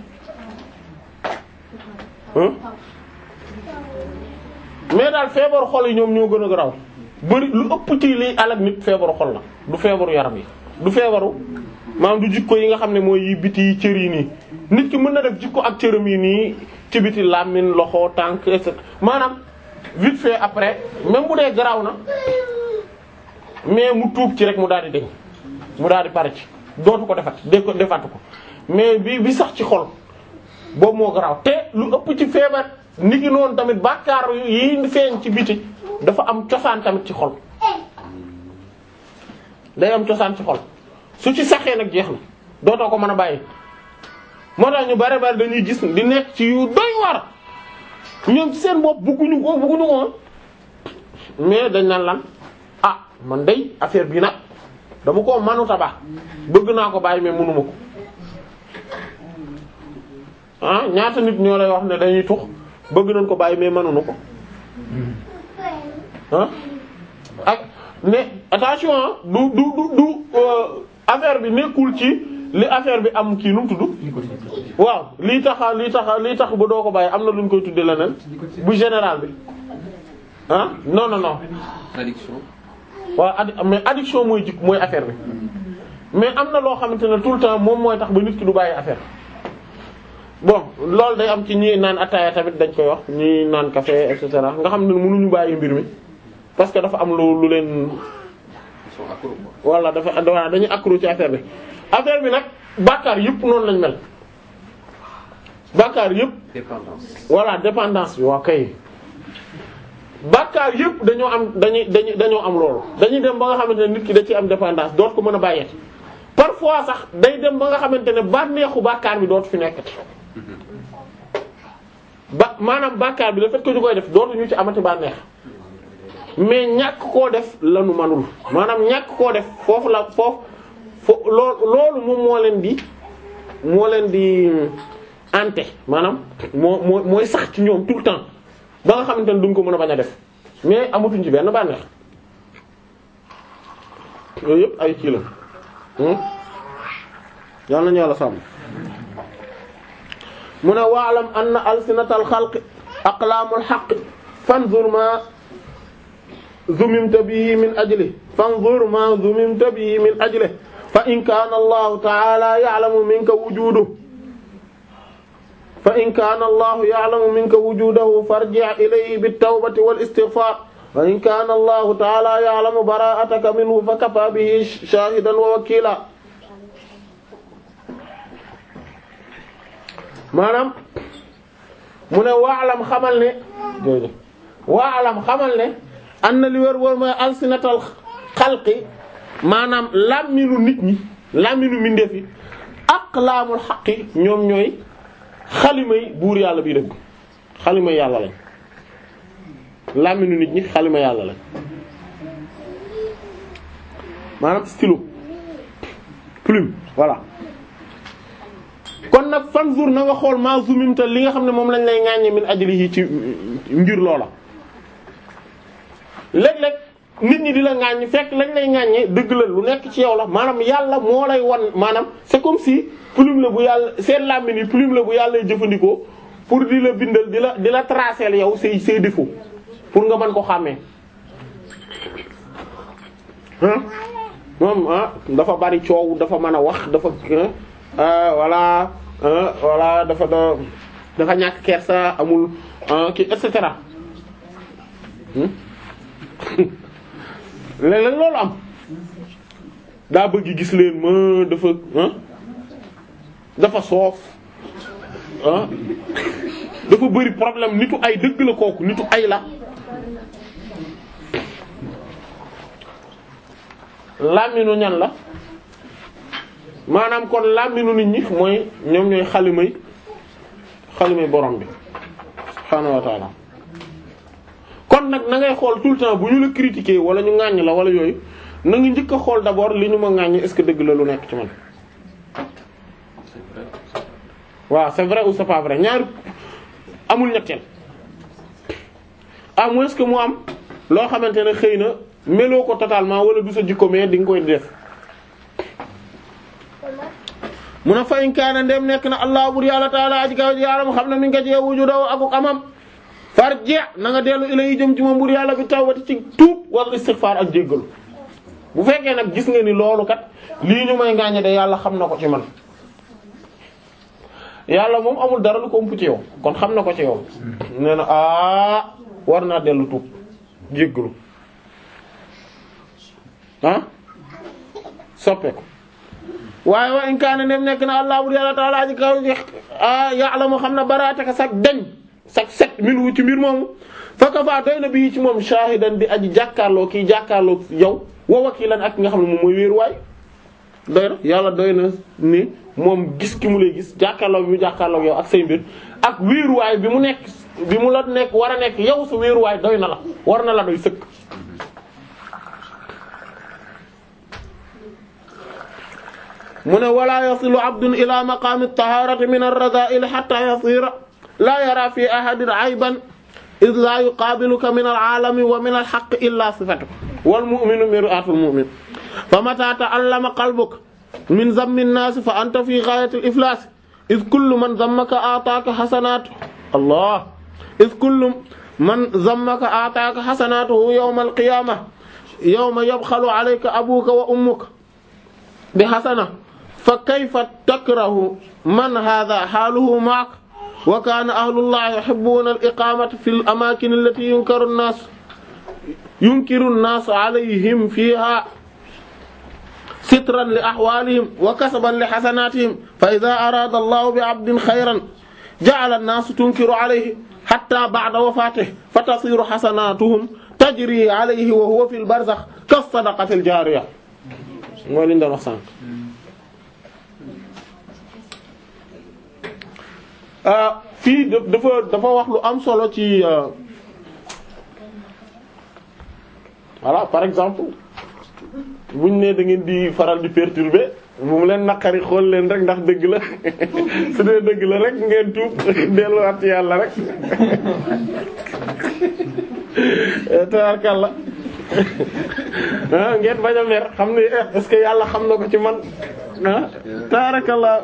S1: mais daal feebaru xol yi ñoom ñoo gën a garaw bari lu ëpp ci liy alak nit feebaru xol la du feebaru yaram yi du feebaru maanaam du jikko yi nga xam ne mooy yi biti yi cër yi nii nit ki mën na def jikko ak cëram yi nii ci biti làmmiñ loxo tànk et cetera maanaam vite fait après même bu dee garaaw na mais mu tuub ci rek mu daal di deñ mu daal di pare ci dootu ko defat de ko defatu ko mais bi bi sax ci xol boobu moo garaaw te lu ëpp ci feebar nit ki noonu tamit bàkkaar yi feeñ ci biti dafa am cosaan tamit ci xol day am cosaan ci xol su ci saxee nag jeex na dootoo ko mën a bàyyi moo tax ñu bari bari dañuy gis di nekk ci yu doy war ñoom ci seen bopp bëgguñu ko bëgguñu ko mais dañ naan lan ah man day affaire bi nag dama koo manuta baax bëgg naa ko bàyyi mais mënuma ko ah ñaata nit ñoo lay wax ne dañuy tux bëgg nañ ko bàyyi mais mënuñu ko ah ak mais attention du du du du affaire bi nekkul ci li affaire bi am kii nu mu tudd waaw lii taxa lii taxa lii tax ba doo ko bàyyi am na lu ñu koy tuddee leneen bu général bi ah non non non
S2: addiction
S1: waaw addi mais addiction mooy jik mooy affaire bi mais am na loo xamante ne tout le temps moom mooy tax ba nit ki du bàyyi affaire bon loolu day am ci ñi naan ataaya tamit dañ koy wax ñi naan café et cetera nga xam ne mënuñu bàyyi mbir mi parce que dafa am lu lu leen
S2: ils sont accros quoi.
S1: wala dafa voilà dañuy accro ci affaire bi affaire bi nag bàkkaar yëpp noonu lañ mel bàkkaar yëpp
S2: dépendance.
S1: voilà dépendance bi waa kay bàkkaar yëpp dañoo am dañuy dañuy dañoo am loolu dañuy dem ba nga xamante ne nit ki da ci am dépendance doot ko mën a bàyyeeti parfois sax day dem ba nga xamante ne bànneexu bàkkaar bi dootu fi nekkati ba maanaam bàkkaar bi le fait que ñu koy def dootu ñu ci amati bànneex mais ñàkk koo def lanu manul maanaam ñàkk koo def foofu la foofu fo loo loolu moom moo leen di moo leen di ante maanaam moo moo mooy sax ci ñoom tout le temps ba nga xamante ne duñ ko mën a bañ a def mais amatuñ ci benn bànneex yooyu yëpp ay kii la yal nañu yàlla sàmm mu ne waalam anna alsinatal xalqi aqlaamul xaqi fanzur ma zumimta bihi min ajli fanzur ma zumimta bihi min ajli fa in kaana allahu taala ya'lamu minka wujuduhu fa in kaana allahu ya'lamu minka wujudahu farji' ilayhi bit-tawbati wal-istighfar wa in kaana allahu taala ya'lamu bara'ataka minhu fa kafa bihi shahidan wa wakila maanaam mu ne waalam xamal ne jërëjëf waalam xamal ne am na li wër wër mooy alsinatal xalqi maanaam làmminu nit ñi làmminu mbindeef yi aqlaamul xaqi ñoom ñooy xalimay buur yàlla bii dëgg xalimay yàlla lañ làmminu nit ñi xalima yàlla lañ maanaam stylo plume voilà kon nag fanzur na nga xool ma zumimta li nga xam ne moom lañ lay ŋàññe min ajlihi ci ngir loola léeg-léeg nit ñi di la ŋàññ fekk lañ lay ŋàññe dëgg la lu nekk ci yow la maanaam yàlla moo lay wan maanaam c'est comme si plume la bu yàlla seen làmmiñ yi plume la bu yàlla lay jëfandikoo pour di la bindal di la di la tracer yow say say défaut pour nga mën ko xàmmee ah moom ah dafa bari coow dafa mën a wax dafa ah voilà voilà dafa da dafa ñàkk kersa amul kii et cetera léeg-léeg loolu am daa bëgg gis leen ma dafa dafa soof ah dafa bëri problème nitu ay dëgg la kooku nitu ay la làmminu ñan la maanaam kon làmminu nit ñi mooy ñoom ñooy xalimay xalimay borom bi subhaanahu wa ta'ala kon nag na ngay xool tout le temps bu ñu la critiquer wala ñu ŋàññ la wala yooyu na nga njëkk a xool d'abord li ñu ma ŋàññ est-ce que dëgg la lu nekk ci man waaw c'est vrai ou c'est pas vrai ñaar amul ñetteel à moins que mu am loo xamante ne xëy na meloo ko totalement wala du sa jikko mais di nga koy def mun a fayin kaana ndem nekk na allah bur yàlla taala aji kaw ji yàlla mu xam ne mi nga jee wujudahu akuk amam farji na nga dellu ila yi jëm ci moom bur yàlla bi tawbati ci tuub wal istighfar ak jéggalu bu fekkee nag gis nga ni loolu kat lii ñu may ngaañe de yàlla xam na ko ci man yàlla moom amul dara lu ko ëmp ci yow kon xam na ko ci yow nee na aa war naa dellu tuub jéggalu ah soppeeku waaye wa in kaana nem nekk na allah bur yàlla taala aji kaw a yàlla moo xam ne baraataka sag dañ sag set min wu ci mbir moomu faka faa doy na bii ci moom shahidan di aji jàkkaarloo kii jàkkaarloo yow wa wakilan ak nga xam ne moom mooy wéeru waay doy na yàlla doy na ni moom gis ki mu lay gis jàkkaarloo bi mu jàkkaarloo yow ak say mbir ak wéeruwaay bi mu nekk bi mu la nekk war a nekk yow sa wéeruwaay doy na la war na la doy sëkk mu ne wala yasilu abdun ila maqaami at-tahaarati min ar-radaa'il hatta yasira la yara fi ahadin ayban id la yuqaabiluka min al-aalami wa min al-haqqi illa sifatuhu wal mu'minu mir'atul mu'min fa mata ta'allama qalbuka min zammi an-naas fa anta fi ghaayati al-iflaas id kullu man zammaka a'taaka hasanaatu allah id kullu man zammaka a'taaka hasanaatuhu yawma al-qiyaamah yawma yabxalu alayka abuuka wa ummuka bi hasana fa kayfa takrahu man hadha haaluhu ma'ak wa kaana ahlullahi yuhibbuuna al-iqaamata fi al-amaakin allati yunkaru an-naas yunkiru an-naas alayhim fiihaa sitran li ahwaalihim wa kasaban li hasanaatihim fa idhaa araada allahu bi 'abdin khayran ja'ala an-naasu tunkiru alayhi hattaa ba'da wafaatihi fa tasiiru hasanaatuhum tajrii alayhi wa huwa fil barzakh kas-sadaqati al-jaariya mooy li ñu doon wax sànq ah fii daf- dafa dafa wax lu am solo ci euh, voilà par exemple buñ ne da ngeen di faral di perturber bu mu leen naqari xool leen rek ndax dëgg la su dee dëgg la rek ngeen tuub delluwaat ci yàlla rek tabarkalla ah ngeen bañ a mer xam ne eh, est-ce que yàlla xam na ko ci man ah tabarakalla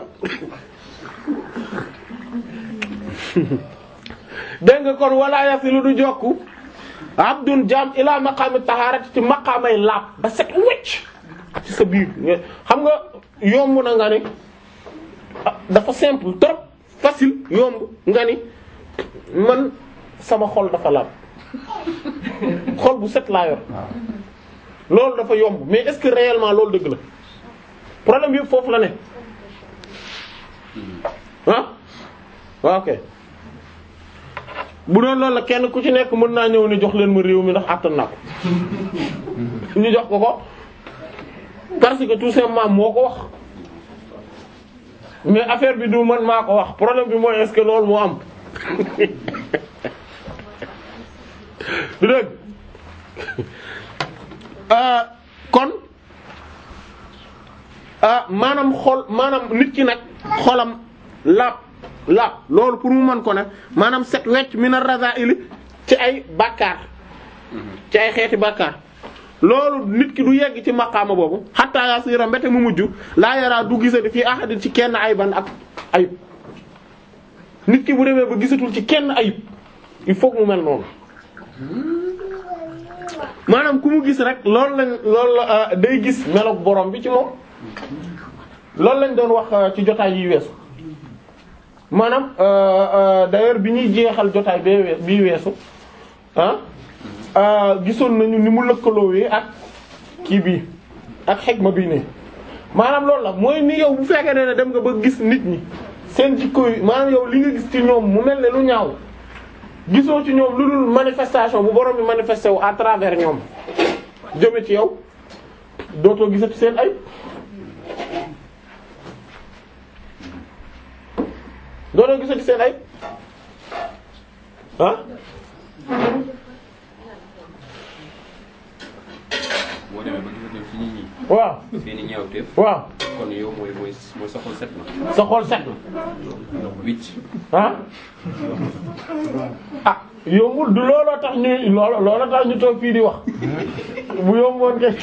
S1: dégg nga kon wala yasilu du jokku abdun jaam ila maqaami tahaarati ci maqaamay laab ba set wecc ci sa biir nga- xam nga yomb na nga ni ah, dafa simple trop facile yomb nga ni man sama xol dafa laab xol bu set laa yor loolu dafa yomb mais est-ce que réellement loolu dëgg la problème yëpp foofu la ne ah waaw ok bu doon loolu la kenn ku ci nekk mën naa ñëw ni jox leen ma réew mi ndax àttan naa ko ñu jox ko ko parce que tout simplement moo ko wax mais affaire bi du man maa ko wax problème bi mooy est-ce que loolu moo am du dëgg ah kon ah maanaam xol maanaam nit ki nag xolam laab laab loolu pour mu mën ko ne maanaam set wecc mina raza'ili ci ay bàkkaar ci ay xeeti bàkkaar loolu nit ki du yegg ci maqaama boobu hatta yasira mbete mu mujj laa yaraa du gisati fii ahadin ci kenn ayban ak ayib nit ki bu demee ba gisatul ci kenn ayib il faut que mu mel noonu maanaam ku mu gis rek loolu lañ loolu la day gis meloog borom bi ci moom loolu lañ doon wax ci jotaay yi weesu maanaam d'ailleurs bi ñuy jeexal jotaay bee wee bii weesu ah gisoon nañu ni mu lëkkaloowee ak kii bii ak xegma bii ne maanaam loolu la mooy ni yow bu fekkee ne dem nga ba gis nit ñi seen jikko yi maanaam yow li nga gis ci ñoom mu mel ne lu ñaaw gisoo ci ñoom lu dul manifestation bu borom bi manifesté wu à travers ñoom jëme ci yow dootoo gisati seen ay dootoo gisati seen ay ah
S2: boo demee ba gisatoo ci nit ñi
S1: waaw
S2: seen i ñaawteef
S1: waaw
S2: kon yow mooy mooy mooy sa xol set na
S1: sa xol set na
S2: wicc
S1: ah ah yombul du looloo tax ñuy loolo looloo tax ñu toog fii di wax bu yomboon ke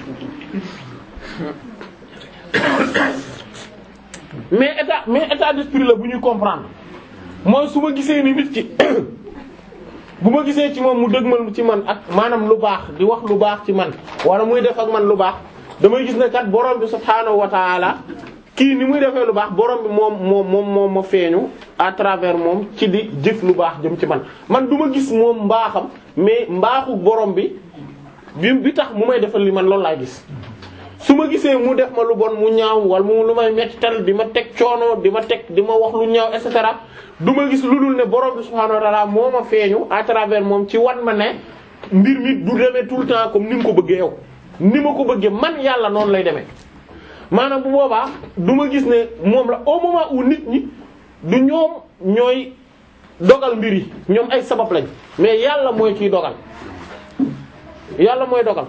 S1: mais état mais état d'esprit la bu ñuy comprendre mooy su ma gisee ni nit ki bu ma gisee ci moom mu dëgmal ci man ak maanaam lu baax di wax lu baax ci man wala muy def ak man lu baax damay gis ne kat borom bi subhaanahu wa taala kii ni muy defee lu baax borom bi moom moom moom moom ma feeñu à travers moom ci di jëf lu baax jëm ci man man du ma gis moom mbaaxam mais mbaaxu borom bi bi bi tax mu may defal li man loolu laay gis. su ma gisee mu def ma lu bon mu ñaaw wala mu lu may mettal di ma teg coono di ma teg di ma wax lu ñaaw et cetera du ma gis lu dul ne borom bi subhaanahu wa ta'ala moo ma feeñu à travers moom ci wan ma ne mbir mi du demee tout le temps comme ni nga ko bëggee yow ni ma ko bëggee man yàlla noonu lay demee. maanaam bu boobaa du ma gis ne moom la au moment où nit ñi du ñoom ñooy dogal mbir yi ñoom ay sabab lañ mais yàlla mooy kiy dogal yàlla mooy dogal.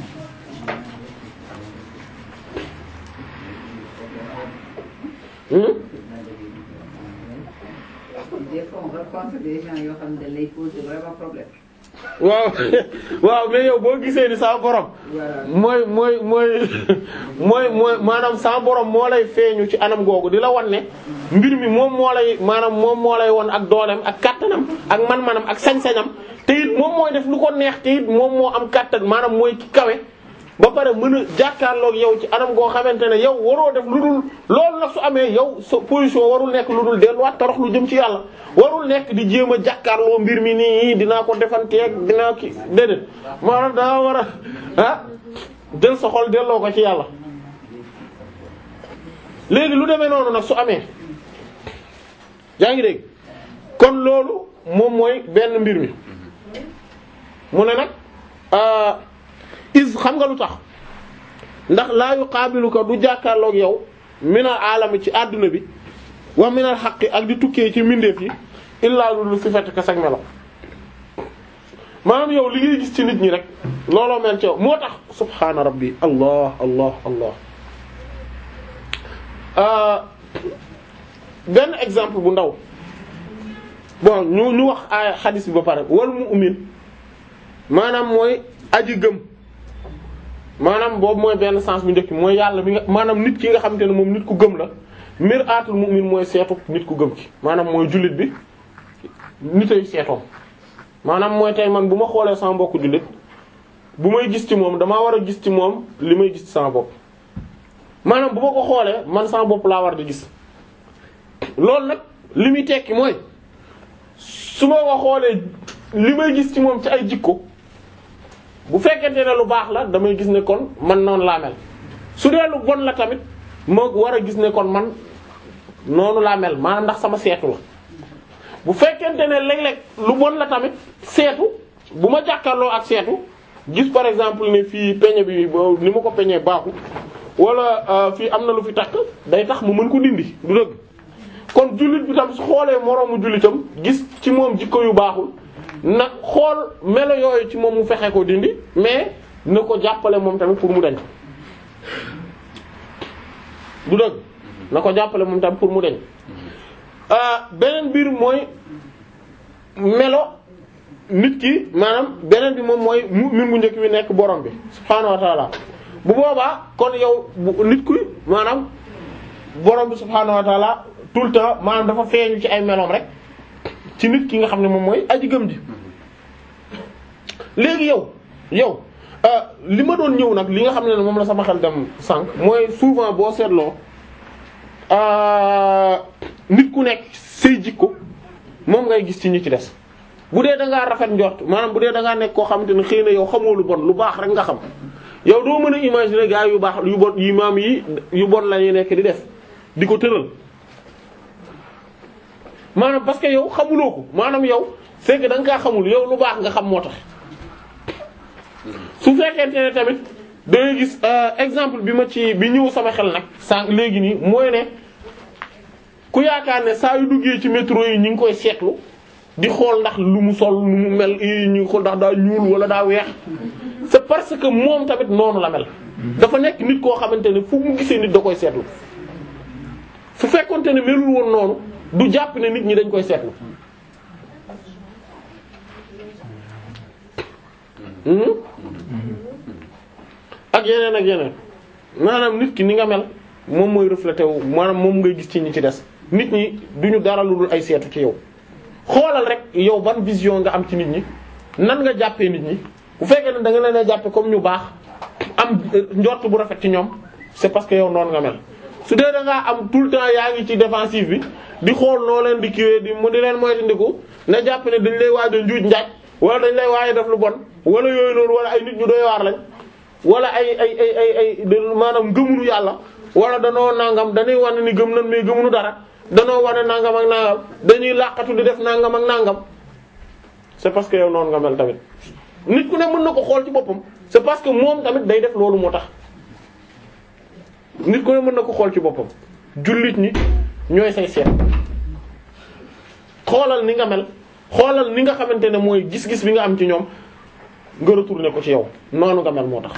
S1: Hmm?
S3: Des fois, on rencontre des gens yoo xam ne dañ lay poser vraiment problème.
S1: waaw waaw mais yow boo gisee ni sa borom
S3: Voilà.
S1: mooy mooy mooy mooy mooy maanaam sa borom moo lay feeñu ci anam googu di la wan ne mbir mi moom moo lay maanaam moom moo lay won ak dooleem ak kattanam ak man-manam ak sañ-sañam te it moom mooy def lu ko neex te it moom moo am kattan maanaam mooy ki kawe ba pare mën a jàkkaarloog yow ci anam goo xamante ne yow waroo def lu dul loolu nag su amee yow sa position warul nekk lu dul delluwaat torox lu jëm ci yàlla warul nekk di jéem a jàkkaarloo mbir mi nii dinaa ko defanteeg dinaa ki déedéet maanaam daa war a ah del sa xol delloo ko ci yàlla léegi lu demee noonu nag su amee yaa ngi dégg kon loolu moom mooy benn mbir mi mu ne nag ah, is xam nga lu tax ndax laa yuqaabiluka du jàkkaarloog yow mina alami ci àdduna bi wa minal haqqi ak di tukkee ci mbindeef yi illaa lu sifatika sag melo maanaam yow li ngay gis ci nit ñi rek looloo mel ci yow moo tax subhaana rabbi allah allah allah benn exemple bu ndaw bon ñu ñu wax ay xadis bi ba pare wal mu'min maanaam mooy aji gëm maanaam boobu mooy benn sens bu njëkk mooy yàlla mi nga maanaam nit ki nga xamante ne moom nit ku gëm la mir'atul mu'min mooy seetu nit ku gëm ki maanaam mooy jullit bi nitay seetoom maanaam mooy tey man bu ma xoolee sama mbokku jullit bu may gis ci moom damaa war a gis ci moom li may gis ci sama bopp maanaam bu ma ko xoolee man sama bopp laa war di gis loolu nag li muy tekki mooy su ma ko xoolee li may gis ci moom ci ay jikko bu fekkente ne lu baax la damay gis ne kon man noonu laa mel su dee lu bon la tamit ma war a gis ne kon man noonu laa mel maanaam ndax sama seetu la bu fekkente ne léeg-léeg lu bon la tamit seetu bu ma jàkkaarloo ak seetu gis par exemple ne fii peñe bi ni ma ko peñee baaxu wala fii am na lu fi takk day tax mu mën ko dindi du dëgg kon jullit bi tam su xoolee moroomu jullitam gis ci moom jikko yu baaxul nag xool melo yooyu ci moom mu fexe ko dindi mais na ko jàppale moom tamit pour mu dañ du dëgg na ko jàppale moom tamit pour mu dañ beneen biir mooy melo nit ki maanaam beneen bi moom mooy mu'min bu njëkk bi nekk borom bi subhaanahu wa ta'ala bu boobaa kon yow bu nit ku maanaam borom bi subhaanahu wa ta'ala tout le temps maanaam dafa feeñu ci ay meloom rek ci nit ki nga xam ne moom mooy aji gëm ji léegi yow yow li ma doon ñëw nag li nga xam ne moom la sama xel dem sànq mooy souvent boo seetloo nit ku nekk say jikko moom ngay gis ci ñi ci des bu dee da ngaa rafet njort maanaam bu dee da ngaa nekk koo xamante ne xëy na yow xamoo lu bon lu baax rek nga xam yow doo mën a imaginer gars yu baax yu bon yu maam yi yu bon la ñuy nekk di def di ko tëral maanaam parce que yow xamuloo ko maanaam yow c'est que da nga kaa xamul yow lu baax nga xam moo tax su fekkente ne tamit da ngay gis exemple bi ma ci bi ñëw sama xel nag sànq léegi nii mooy ne ku yaakaar ne saa yu duggee ci métro yi ñu ngi koy seetlu di xool ndax lu mu sol lu mu mel i ñu ngi xool ndax daa ñuul wala daa weex c'est parce que moom tamit noonu la mel dafa nekk nit koo xamante ne fu mu gisee nit da koy seetlu su fekkonte ne melul woon noonu du jàpp ne nit ñi dañ koy seetlu ak yeneen ak yeneen maanaam nit ki ni nga mel moom mooy reflété wu maanaam moom ngay gis ci ñi ci des nit ñi duñu dara lu dul ay seetu ci yow xoolal rek yow ban vision nga am ci nit ñi nan nga jàppee nit ñi bu fekkee ne da nga leen a jàppe comme ñu baax am njort bu rafet ci ñoom c'est parce que yow noonu nga mel su dee da ngaa am tout le temps yaa ngi ci défensive bi di xool noo leen di kiiwee di mu di leen moytandiku na jàpp ne dañ lay waaj a njuuj njaaj wala dañ lay waaj a def lu bon wala yooyu noonu wala ay nit ñu doy waar lañ wala ay ay ay ay ay maanaam gëmunu yàlla wala danoo nangam dañuy wane ni gëm nañ mais gëmunu dara danoo wane nangam ak nangam dañuy làqatu di def nangam ak nangam c'est parce que yow noonu nga mel tamit nit ku ne mën na ko xool ci boppam c'est parce que moom tamit day def loolu moo tax nit ku ne mën na ko xool ci boppam jullit ñi ñooy say seet xoolal ni nga mel xoolal ni nga xamante ne mooy gis-gis bi nga am ci ñoom nga retourner ko ci yow noonu nga mel moo tax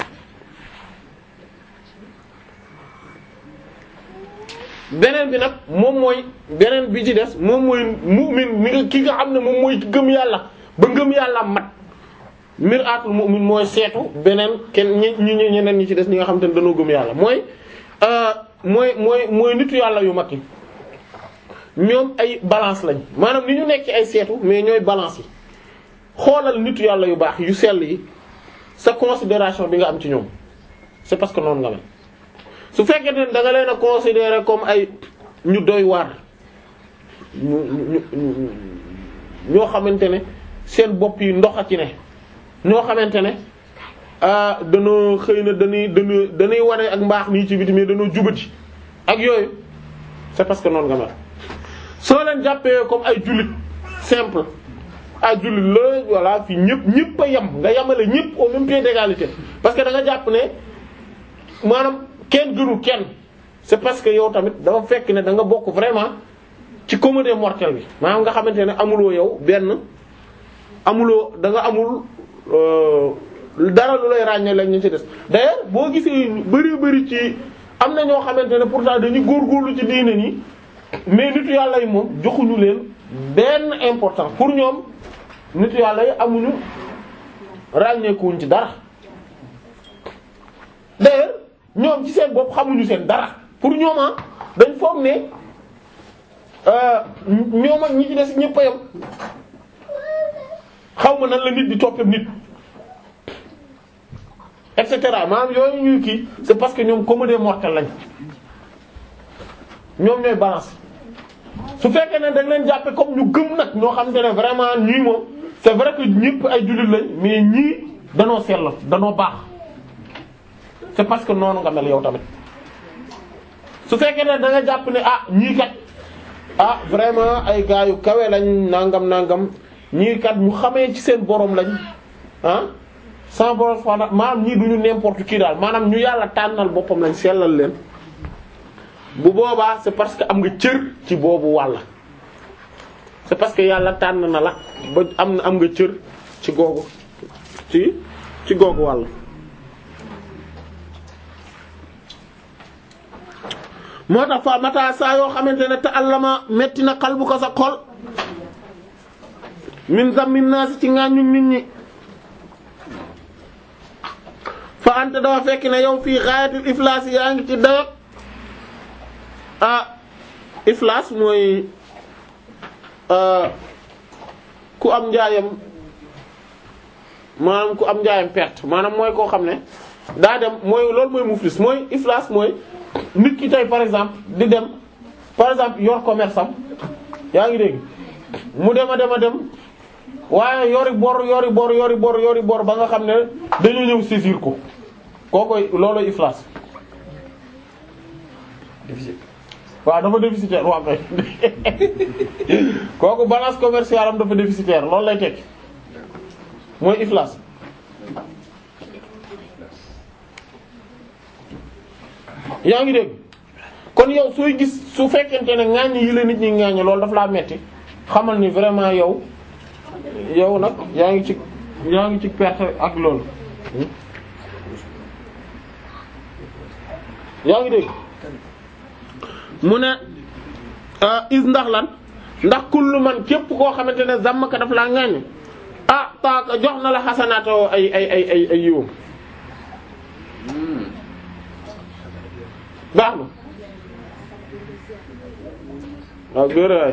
S1: beneen bi nag moom mooy beneen bi ci des moom mooy mu'min mi nga ki nga xam ne moom mooy gëm yàlla ba ngëm yàlla mat mir'atul mu'min mooy seetu beneen kenn ñi ñi ñeneen ñi ci des ñi nga xam te ne dañoo gëm yàlla mooy mooy mooy mooy nitu yàlla yu mag yi ñoom ay balance lañ maanaam ni ñu nekk ci ay seetu mais ñooy balance yi xoolal nitu yàlla yu baax yu sell yi sa considération bi nga am ci ñoom c'est parce que noonu nga mel su fekkee ne da nga leen a considérer comme ay ñu doy waar ñu ñu ñu ñoo xamante ne seen bopp yi ndox a ci ne ñoo xamante ne ah danoo xëy na dañuy dañuy dañuy wane ak mbaax nii ci biti mais danoo jubati ak yooyu c'est parce que noonu nga mel soo leen jàppee comme ay jullit simple ay jullit la voilà fii ñëpp ñëpp a yem nga yemale ñëpp au même pied d'égalité parce que da nga jàpp ne maanaam kenn gënu kenn c'est parce que yow tamit dafa fekk ne da nga bokk vraiment ci comédie mortelle bi maanaam nga xamante ne amuloo yow benn amuloo da nga amul euh, dara lu lay ràññee lañ ñu ci des d'ailleurs boo gisee bari bari ci am na ñoo xamante ne pourtant dañuy góorgóorlu ci diine nii mais nitu yàlla yi moom joxuñu leen benn importance pour ñoom nitu yàlla yi amuñu ràññeekuwuñ ci dara d'ailleurs ñoom ci seen bopp xamuñu seen dara pour ñoom ah dañ foog ne euh, ñoom ak ñi ci des ñëpp a yam xaw ma nan la nit di toppee nit et cetera maanaam yooyu ñuy kii c'est parce que ñoom comédie mortelle lañ ñoom ñooy balance su fekkee ne dañ leen jàppe comme ñu gëm nag ñoo xam te ne vraiment ñii moom c'est vrai que ñëpp ay jullit lañ mais ñii danoo sell danoo baax c'est parce que noonu nga mel yow tamit su fekkee ne da nga jàpp ne ah ñii kat ah vraiment ay gars yu kawe lañ nangam nangam ñii kat ñu xamee ci seen borom lañ ah sans borom subhanahu maanaam ñii duñu n'importe qui daal maanaam ñu yàlla tànnal boppam lañ sellal leen bu boobaa c'est parce que am nga cër ci boobu wàll c'est parce que yàlla tànn na la ba am na am nga cër ci googu ci ci googu wàll moo tax fa mata saa yoo xamante ne te allama metti na xal bu ko sa xol min zammin naasi ci ngaañu nit ñi fa ante dafa fekk ne yow fii xaayatul iflaas yaa ngi ci dayot ah iflaas mooy ku am njaayam maanaam ku am njaayam perte maanaam mooy koo xam ne daa dem mooy loolu mooy muflis mooy iflaas mooy nit ki tey par exemple di dem par exemple yor commerce am yaa ngi dégg mu dem a dem a dem waaye yori bor yori bor yori bor yori bor ba nga xam ne dañoo ñëw saisir ko kookoy looloy iflaas
S2: déficit
S1: waaw dafa déficitaire waaw kay kooku balance commerciale am dafa déficitaire loolu lay tekki mooy iflaas yaa ngi dégg kon yow sooy gis su fekkente ne ŋaañ yi la nit ñi ŋaañ loolu daf laa metti xamal ni vraiment yow yow nag yaa ngi ci yaa ngi ci perte ak loolu yaa ngi dégg mu ne is ndax lan ndax kullu man képp koo xamante ne zamm ka daf laa ŋaañ ah taaka jox na la xasanaatoo ay ay ay ay ay yiwam baax na waaw góor waay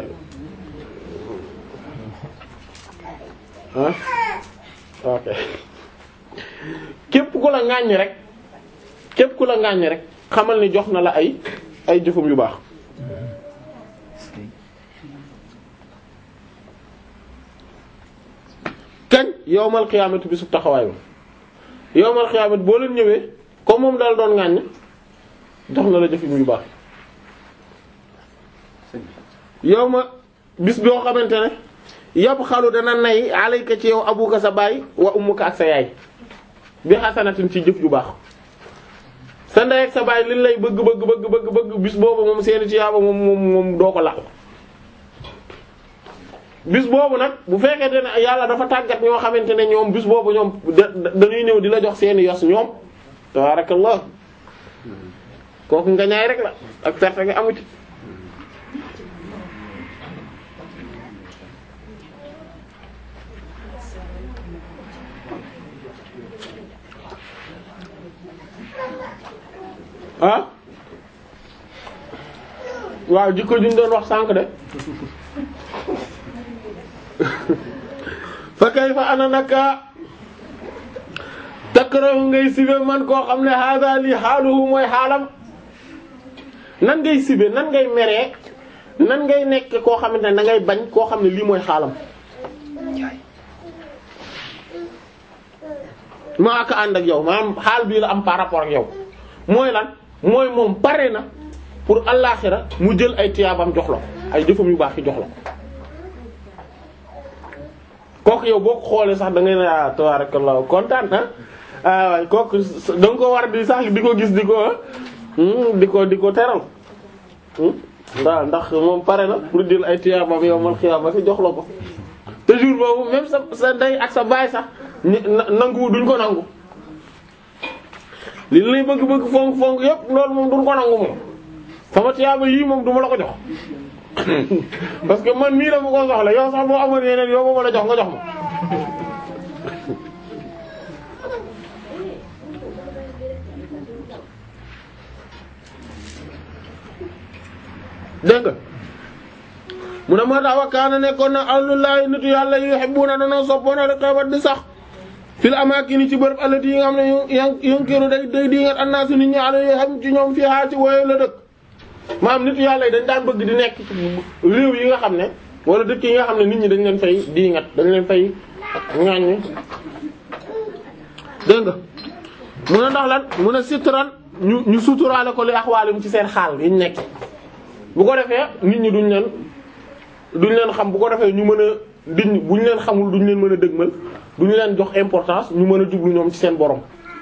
S1: ah ok képp ku la ŋàññ rek képp ku la ŋàññ rek xamal ni jox na la ay ay jëfum yu baax kañ yowmal xiyaamati bi su taxawaay ba yowmal xiyaamati boo leen ñëwee comme moom daal doon ŋàññ jox na la jëfum yu baax yow ma bis boo xamante ne yab xalu dana nay alayka ci yow abuka sa baay wa ummuka ak sa yaay bi xasanatin ci jëf ju baax sa ndey ak sa baay liñ lay bëgg bëgg bëgg bëgg bëgg bis boobu moom seeni ci yaaba moom moom moom doo ko laal bis boobu nag bu fekkente ne yàlla dafa tàggat ñoo xamante ne ñoom bis boobu ñoom da dañuy ñëw di la jox seeni yos ñoom tabarakallah kooku nga ñaay rek la ak perte nga amu ci ah waaw jikko juñ doon wax sànq de fa kay fa ana naka takrahu ngay sibe man koo xam ne hada li xaaluhu mooy xaalam nan ngay sibe nan ngay meree nan ngay nekk koo xamante ne da ngay bañ koo xam ne lii mooy xaalam maa aka ànd ak yow maanaam xaal bii la am par rapport ak yow mooy lan mooy moom pare na pour allaaxira mu jël ay tiyaabam jox la ko ay jëfam yu baax yi jox la ko kooku yow boo ko xoolee sax da ngay ne ah tabarakallah kontaan na ah waaye kooku da nga ko war di sax di ko gis di ko di ko di ko teral waaw ndax moom pare na pour jël ay tiyaabam yowmal xiyaamati jox la ko te jour boobu même sa sa ndey ak sa baay sax ñi nangu duñ ko nangu li lay bëgg-bëgg fonk fonk yépp loolu moom duñ ko nangu moom sama tiyaaba yii moom duma la ko jox parce que man mii dama ko soxla yow sax boo amoon yeneen yow ba ma la jox nga jox ma dégg nga mu ne moo tax wa kaana nekkoon na ahlullahi nitu yàlla yuhibbuna danoo soppoona riqabat di sax fil amaakini ci bërëb allati yi nga xam ne yan yunkiru day day di ngat annaasu nit ñi ala yoo xam ci ñoom fii haa ci wooye la dëkk maanaam nitu yàlla yi dañ daan bëgg di nekk ci réew yi nga xam ne wala dëkk yi nga xam ne nit ñi dañ leen fay di ngat dañ leen fay ŋàññ dégg nga mu ne ndax lan mu ne sitran ñu ñu suturaale ko li axwaalim ci seen xaal yiñ nekk bu ko defee nit ñi duñ leen duñ leen xam bu ko defee ñu mën a diñ buñ leen xamul duñ leen mën a dëgmal duñ leen jox importance ñu mën a jublu ñoom ci seen borom.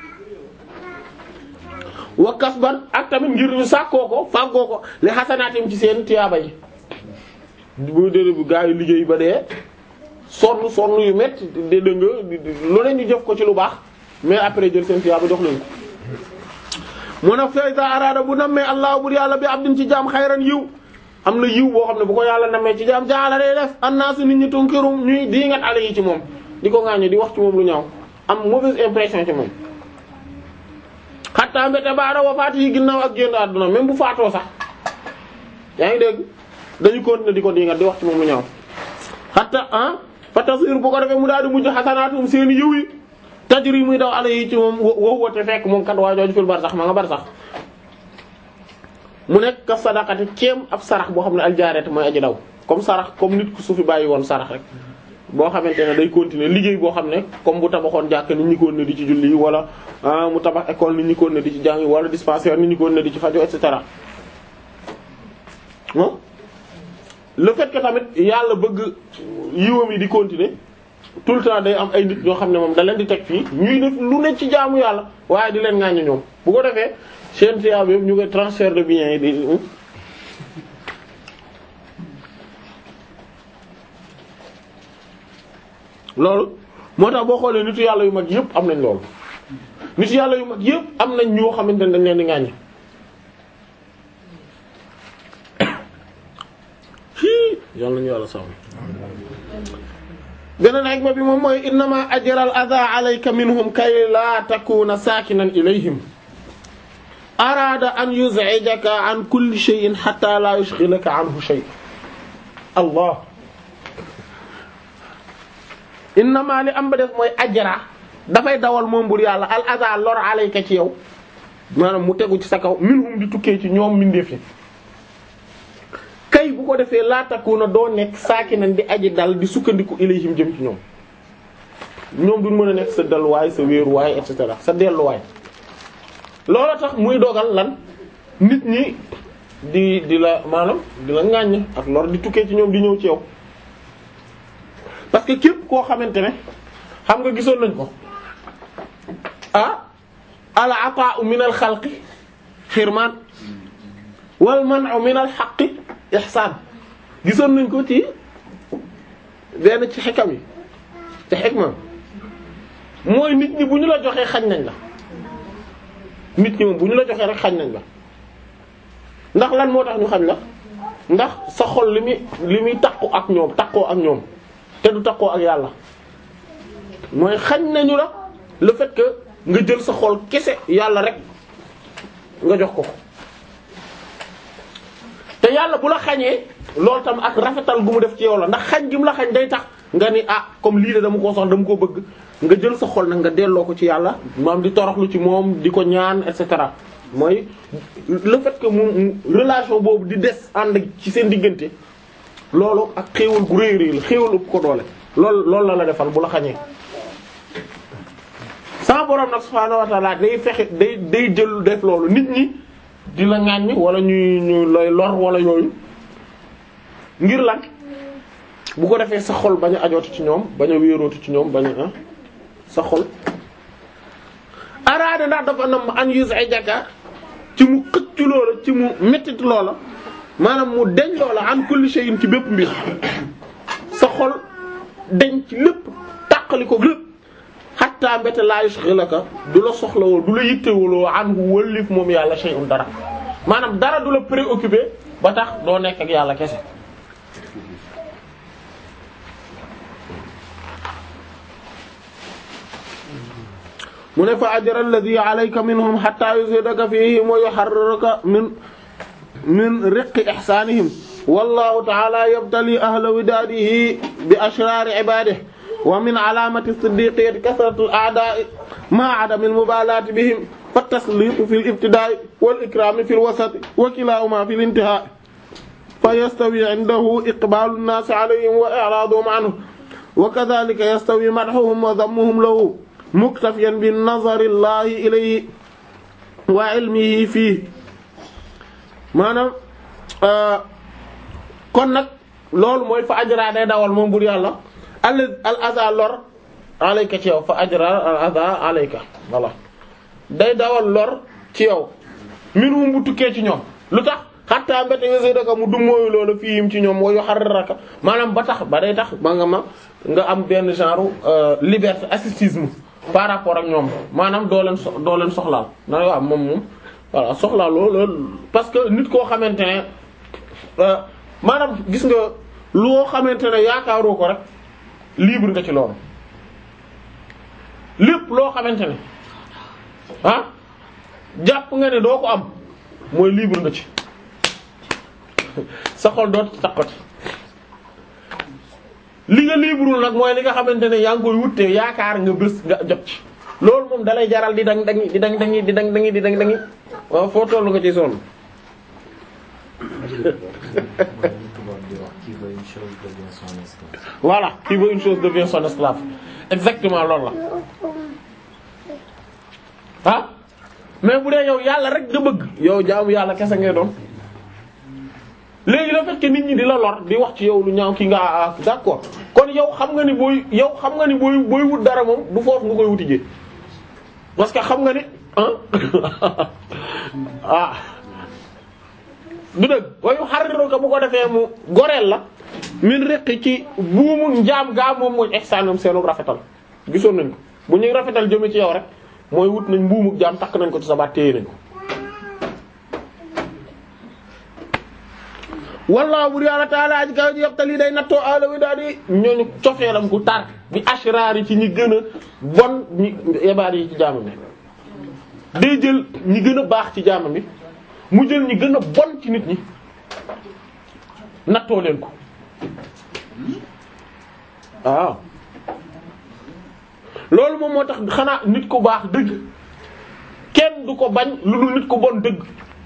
S1: wa kasban ak tamit ngir ñu sàkkoo ko fàggoo ko li xasanaatim ci seen tiyaaba yi bu dee bu gaa yi liggéey ba dee sonn sonn yu métti dégg nga lu ne ñu jëf ko ci lu baax mais après jël seen tiyaaba jox leen ko. mu ne fayda araada bu nammee allah bu yàlla bi abdin ci jaam xayran yiw am na yiw boo xam ne bu ko yàlla nammee ci jaam jaala day def annaasu nit ñi tunkirum ñuy di ngat ale yi ci moom di ko ŋaañu di wax ci moom lu ñaaw am mauvaise impression ci moom xattaa mbéte baara wafaat yi ginnaaw ak génn àdduna même bu faatoo sax yaa ngi dégg dañu continuer di ko di ngat di wax ci moom lu ñaaw xatta ah fa tasir bu ko defee mu daal di mujj xasanaatum seen yiw yi tajri muy daw ala yi ci moom woo woote fekk moom kat waa jooju fil bar sax ma nga bar sax mu nekk ka sadaqati kéem ab sarax boo xam ne aljaarete mooy aji daw comme sarax comme nit ku su fi bàyyi woon sarax rek boo xamante ne day continuer liggéey boo xam ne comme bu tabaxoon jàkk nit ñi ko ne di ci julli wala mu tabax école nit ñi ko ne di ci jàngi wala dispensaire nit ñi ko ne di ci fajo et cetera le fait que tamit yàlla bëgg yiwam yi di continuer tout le temps day am ay nit ñoo xam ne moom da leen di teg fii ñuy def lu ne ci jaamu yàlla waaye di leen ŋàññi ñoom bu ko defee seen tiyaab yëpp ñu koy transfert de biens yi di loolu moo tax boo xoolee nitu yàlla yu mag yëpp am nañ loolu nitu yàlla yu mag yëpp am nañ ñoo xamante ne dañ leen di ŋàññi yàlla nañu yàlla sàmm beneen hikma bi moom mooy innama ajral adha alayka minhum kay la takuna sakinan ilayhim arada an yuz'ijaka an kulli shay'in hatta la yushghilaka anhu shay allah innama li am ba def mooy ajra dafay dawal moom bur yàlla al adha lor alayka ci yow maanaam mu tegu ci sa kaw minhum di tukkee ci ñoom mindeef yi kay bu ko defee laataku na doo nekk saaki nañ di aji dal di sukkandiku ilayhim jëm ci ñoom ñoom duñ mën a nekk sa dalwaay sa wéeruwaay et cetera sa delluwaay loolu tax muy dogal lan nit ñi di di la maanaam di la ŋàññ ak lor di tukkee ci ñoom di ñëw ci yow parce que képp koo xamante ne xam nga gisoon nañ ko ah al ata'u min al xalqi xirmaan wal man'u min al haqqi ihsaan gisoon nañ ko ci benn ci xikam yi ci xikma mooy nit ñi bu ñu la joxee xañ nañ la nit ñi moom bu ñu la joxee rek xañ nañ la ndax lan moo tax ñu xañ la ndax sa xol li muy li muy takku ak ñoom takkoo ak ñoom te du takkoo ak yàlla mooy xañ nañu la le fait que nga jël sa xol kese yàlla rek nga jox ko te yàlla bu la xañee loolu tam ak rafetal gu mu def ci yow la ndax xañ gi mu la xañ day tax nga ni ah comme lii de dama koo soxla dama ko bëgg nga jël sa xol nag nga delloo ko ci yàlla maam di toroxlu ci moom di ko ñaan et cetera mooy le fait que mu relation boobu di des ànd ci seen diggante loolu ak xéewal gu réy réy la xéewal ëpp ko doole loolu loolu la la defal bu la xañee sama borom nag subhaanahu wa ta'ala day fexe day day jël def loolu nit ñi di la ŋàññ wala ñuy ñu lay lor wala yooyu ngir lan bu ko defee sa xol bañ a ajootu ci ñoom bañ a wéerootu ci ñoom bañ a sa xol araada ndax dafa nam an yuz'ijaka ci mu xëcc loola ci mu mettit loola maanaam mu deñ loola an kulli shay'in ci bépp mbir sa xol deñ ci lépp tàqali ko lépp hatta mbete la yushghilaka du la soxlawoo du la yittewuloo anhu wëllif moom yàlla shay'un dara maanaam dara du la préoccupé ba tax doo nekk ak yàlla kese mu ne fa ajra alladhi alayka minhum hatta yuzhidaka fihim wa yuharriraka min min riqqi ihsanihim wallahu ta'ala yabtali ahla widadihi bi ashrari ibadihi wa min alamati siddiqiyyati kasratu al-a'da'i ma'a 'adami al-mubalati bihim فالتسليط في الابتداء والإكرام في الوسط وكلاهما في الانتهاء فيستوي عنده إقبال الناس عليهم وإعراضهم عنه وكذلك يستوي مدحهم وذمهم له مكتفيا بالنظر الله إليه وعلمه فيه maanaam kon nag loolu mooy fa ajra day dawal moom bur yàlla al al aza lor alayka ci yow fa ajra al aza alayka voilà day dawal lor ci yow minhum bu tukkee ci ñoom lu tax xattaa mbéte yose daka mu dummóoyu loolu fiim ci ñoom wayu xarraka maanaam ba tax ba day tax ba nga ma nga am benn genre liberté ascétisme par rapport ak ñoom maanaam doo leen so doo leen soxlaal na waaw moom moom voilà soxlaal loolu parce que nit koo xamante ne maanaam gis nga loo xamante ne yaakaaroo ko rek libre nga ci loolu lépp loo xamante ne ah jàpp nga ne doo ko am mooy libre nga ci sa xol dootu takkati li nga libre nag mooy li nga xamante ne yaa ngi koy wutte yaakaar nga bés nga jot ci loolu moom dalay jaral di dang dangi di dang dangi di dang dangi di dang dangi waaw foo tollu nga ci sonn voilà qui veut une chose devient son esclave exactement loolu la ah mais bu dee yow yàlla rek nga bëgg yow jaamu yàlla kese ngay doon léegi le fait que nit ñi di la lor di wax ci yow lu ñaaw ki nga ah d'accord kon yow xam nga ni booy yow xam nga ni booy booy wut dara moom du foofu nga koy wuti jee parce que xam nga ni ah ah du dëgg wayu xaritu ko bu ko defee mu goreel la min rëq ci buumu njaam gaa moom mooy ihsaanum seenu rafetal gisoon nañ ko bu ñuy rafetal jëme ci yow rek mooy wut nañ mbuumu jaam takk nañ ko ci sa baat téye nañ ko wallaahu bur yàlla taala aji kaw ji yoxtal yi day nattoo alawi daal di ñooñu cofeelam gu tar bi ashraar yi ci ñi gën a bon ñi yebaar yi ci jaamam bi day jël ñi gën a baax ci jaamam bi mu jël ñi gën a bon ci nit ñi nattoo leen ko waaw loolu moom moo tax xanaa nit ku baax dëgg kenn du ko bañ lu dul nit ku bon dëgg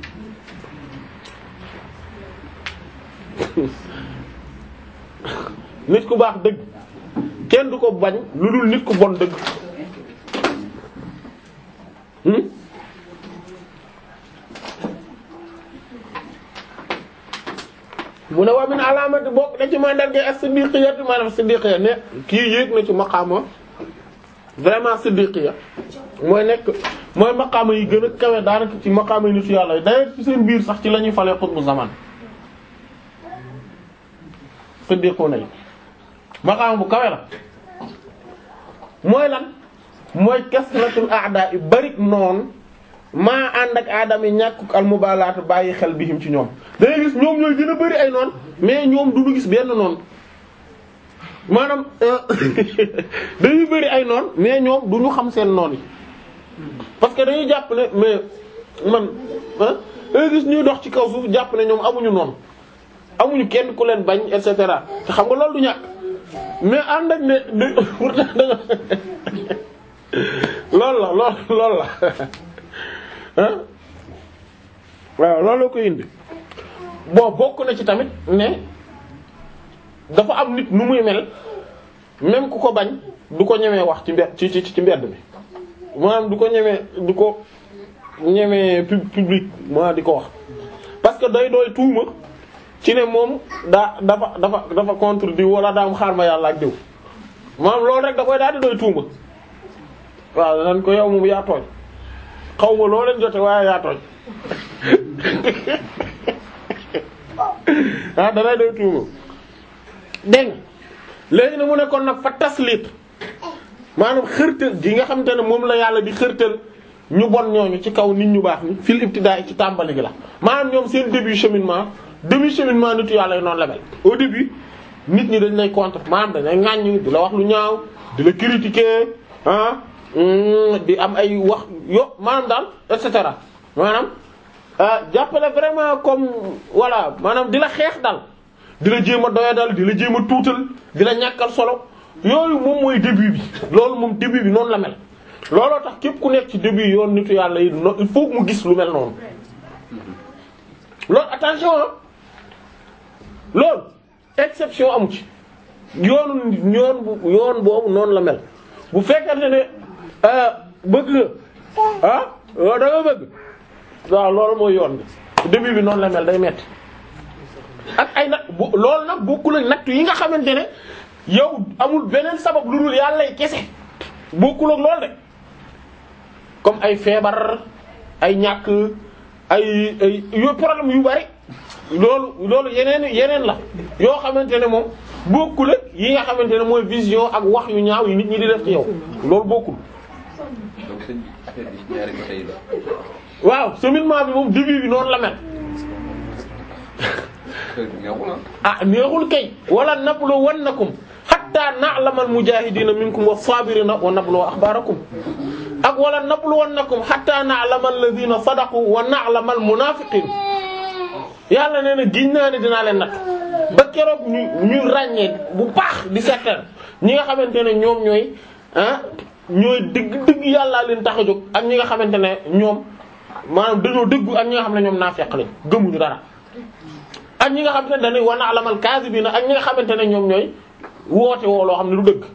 S1: nit ku baax dëgg kenn du ko bañ lu dul nit ku bon dëgg hmm mu ne waa min alaamati bokk na ci mandarga as-siddiqiyya maanaam siddiqiyya ne kii yéeg na ci maqaama vraiment siddiqiyya mooy nekk mooy maqaama yi gën a kawe daanaka ci maqaama yi nitu yàlla yi d'ailleurs ci seen biir sax ci la ñuy falee xutbu zaman siddiquna yi maqaama bu kawe la mooy lan mooy kasratul a'da yi bari noonu maa ànd ak aadama yi ñàkkuk almubalaat bàyyi xel bihim ci ñoom dangay gis ñoom ñooy gën a bari ay noon mais ñoom du ñu gis benn noon maanaam dañuy bari ay noon mais ñoom du ñu xam seen noon yi parce que dañuy jàpp ne mais man ah dangay gis ñuy dox ci kaw suuf jàpp ne ñoom amuñu noon amuñu kenn ku leen bañ et cetera te xam nga loolu du ñàkk mais ànd ak ne de pourtant da nga loolu la lool loolu la ah waaw loolu la ko indi bon bokk na ci tamit ne dafa am nit nu muy mel même ku ko bañ du ko ñemee wax ci mbed ci ci ci mbedd mi maanaam du ko ñemee du ko ñemee pub public ma di ko wax parce que day doy tuuma ci ne moom daa dafa dafa dafa contre diw wala daa am xaar ma yàlla ak diw maanaam loolu rek da koy daal di doy tuuma waaw nan ko yow moom yaa tooñ xaw ma loo leen jote waaye yaa tooñ ah danay day tuuma dégg nga léegi na mu ne kon nag fa taslit maanaam xërtal gi nga xamante ne moom la yàlla di xërtal ñu bon ñooñu ci kaw nit ñu baax ni fil ibtidaa ci tàmbali gi la maanaam ñoom seen début cheminement début cheminement nitu yàlla yi noonu la mel au début nit ñi dañ lay contre maanaam dañ lay ŋàññ di la wax lu ñaaw di la critiquer ah di am ay wax yo maanaam daal et cetera maanaam jàppale vraiment comme voilà maanaam di la xeex daal di la jéem a doya dal di la jéem a tuutal di la ñàkkal solo yooyu moom mooy début bi loolu moom début bi noonu la mel looloo tax képp ku nekk ci début yoon nitu yàlla yi no il faut mu gis lu mel noonu loolu attention ah loolu exception amu ci yoonu yoon bu yoon boobu noonu la mel bu fekkente ne bëgg nga ah da nga bëgg waaw loolu mooy yoon bi début bi noonu la mel day metti ak ay nag bu loolu nag bokkul ak nattu yi nga xamante ne yow amul beneen sabab lu dul yàlla kese bokkul ak loolu de comme ay feebar ay ñàkk ay ay yu problème yu bari loolu loolu yeneen yeneen la yoo xamante ne moom bokkul ak yi nga xamante ne mooy vision ak wax yu ñaaw yi nit ñi di def ci yow loolu bokkul.
S2: donc sëñ bi affaire bi ñaari côté yi la.
S1: waaw cheminement bi moom début bi noonu la mel.
S2: affaire bi neexul ah.
S1: ah neexul kay wala nablu wannakum hatta na'lamal mujahidina minkum was-sabirina wa nablu akhbarakum ak wala nablu wannakum hatta na'lamal ladina sadaqu wa na'lamal munafiqin yàlla nee na giñ naa ne dinaa leen natt ba keroog ñu ñu ràññee bu baax di seetal ñi nga xamante ne ñoom ñooy ah ñooy dëgg dëgg yàllaa leen tax a jóg ak ñi nga xamante ne ñoom maanaam dañoo dëggu ak ñi nga xam ne ñoom naafeq lañ gëmuñu dara ak ñi nga xamante ne dañuy wa na'lamal kaazibina ak ñi nga xamante ne ñoom ñooy woote woo loo xam ne du dëgg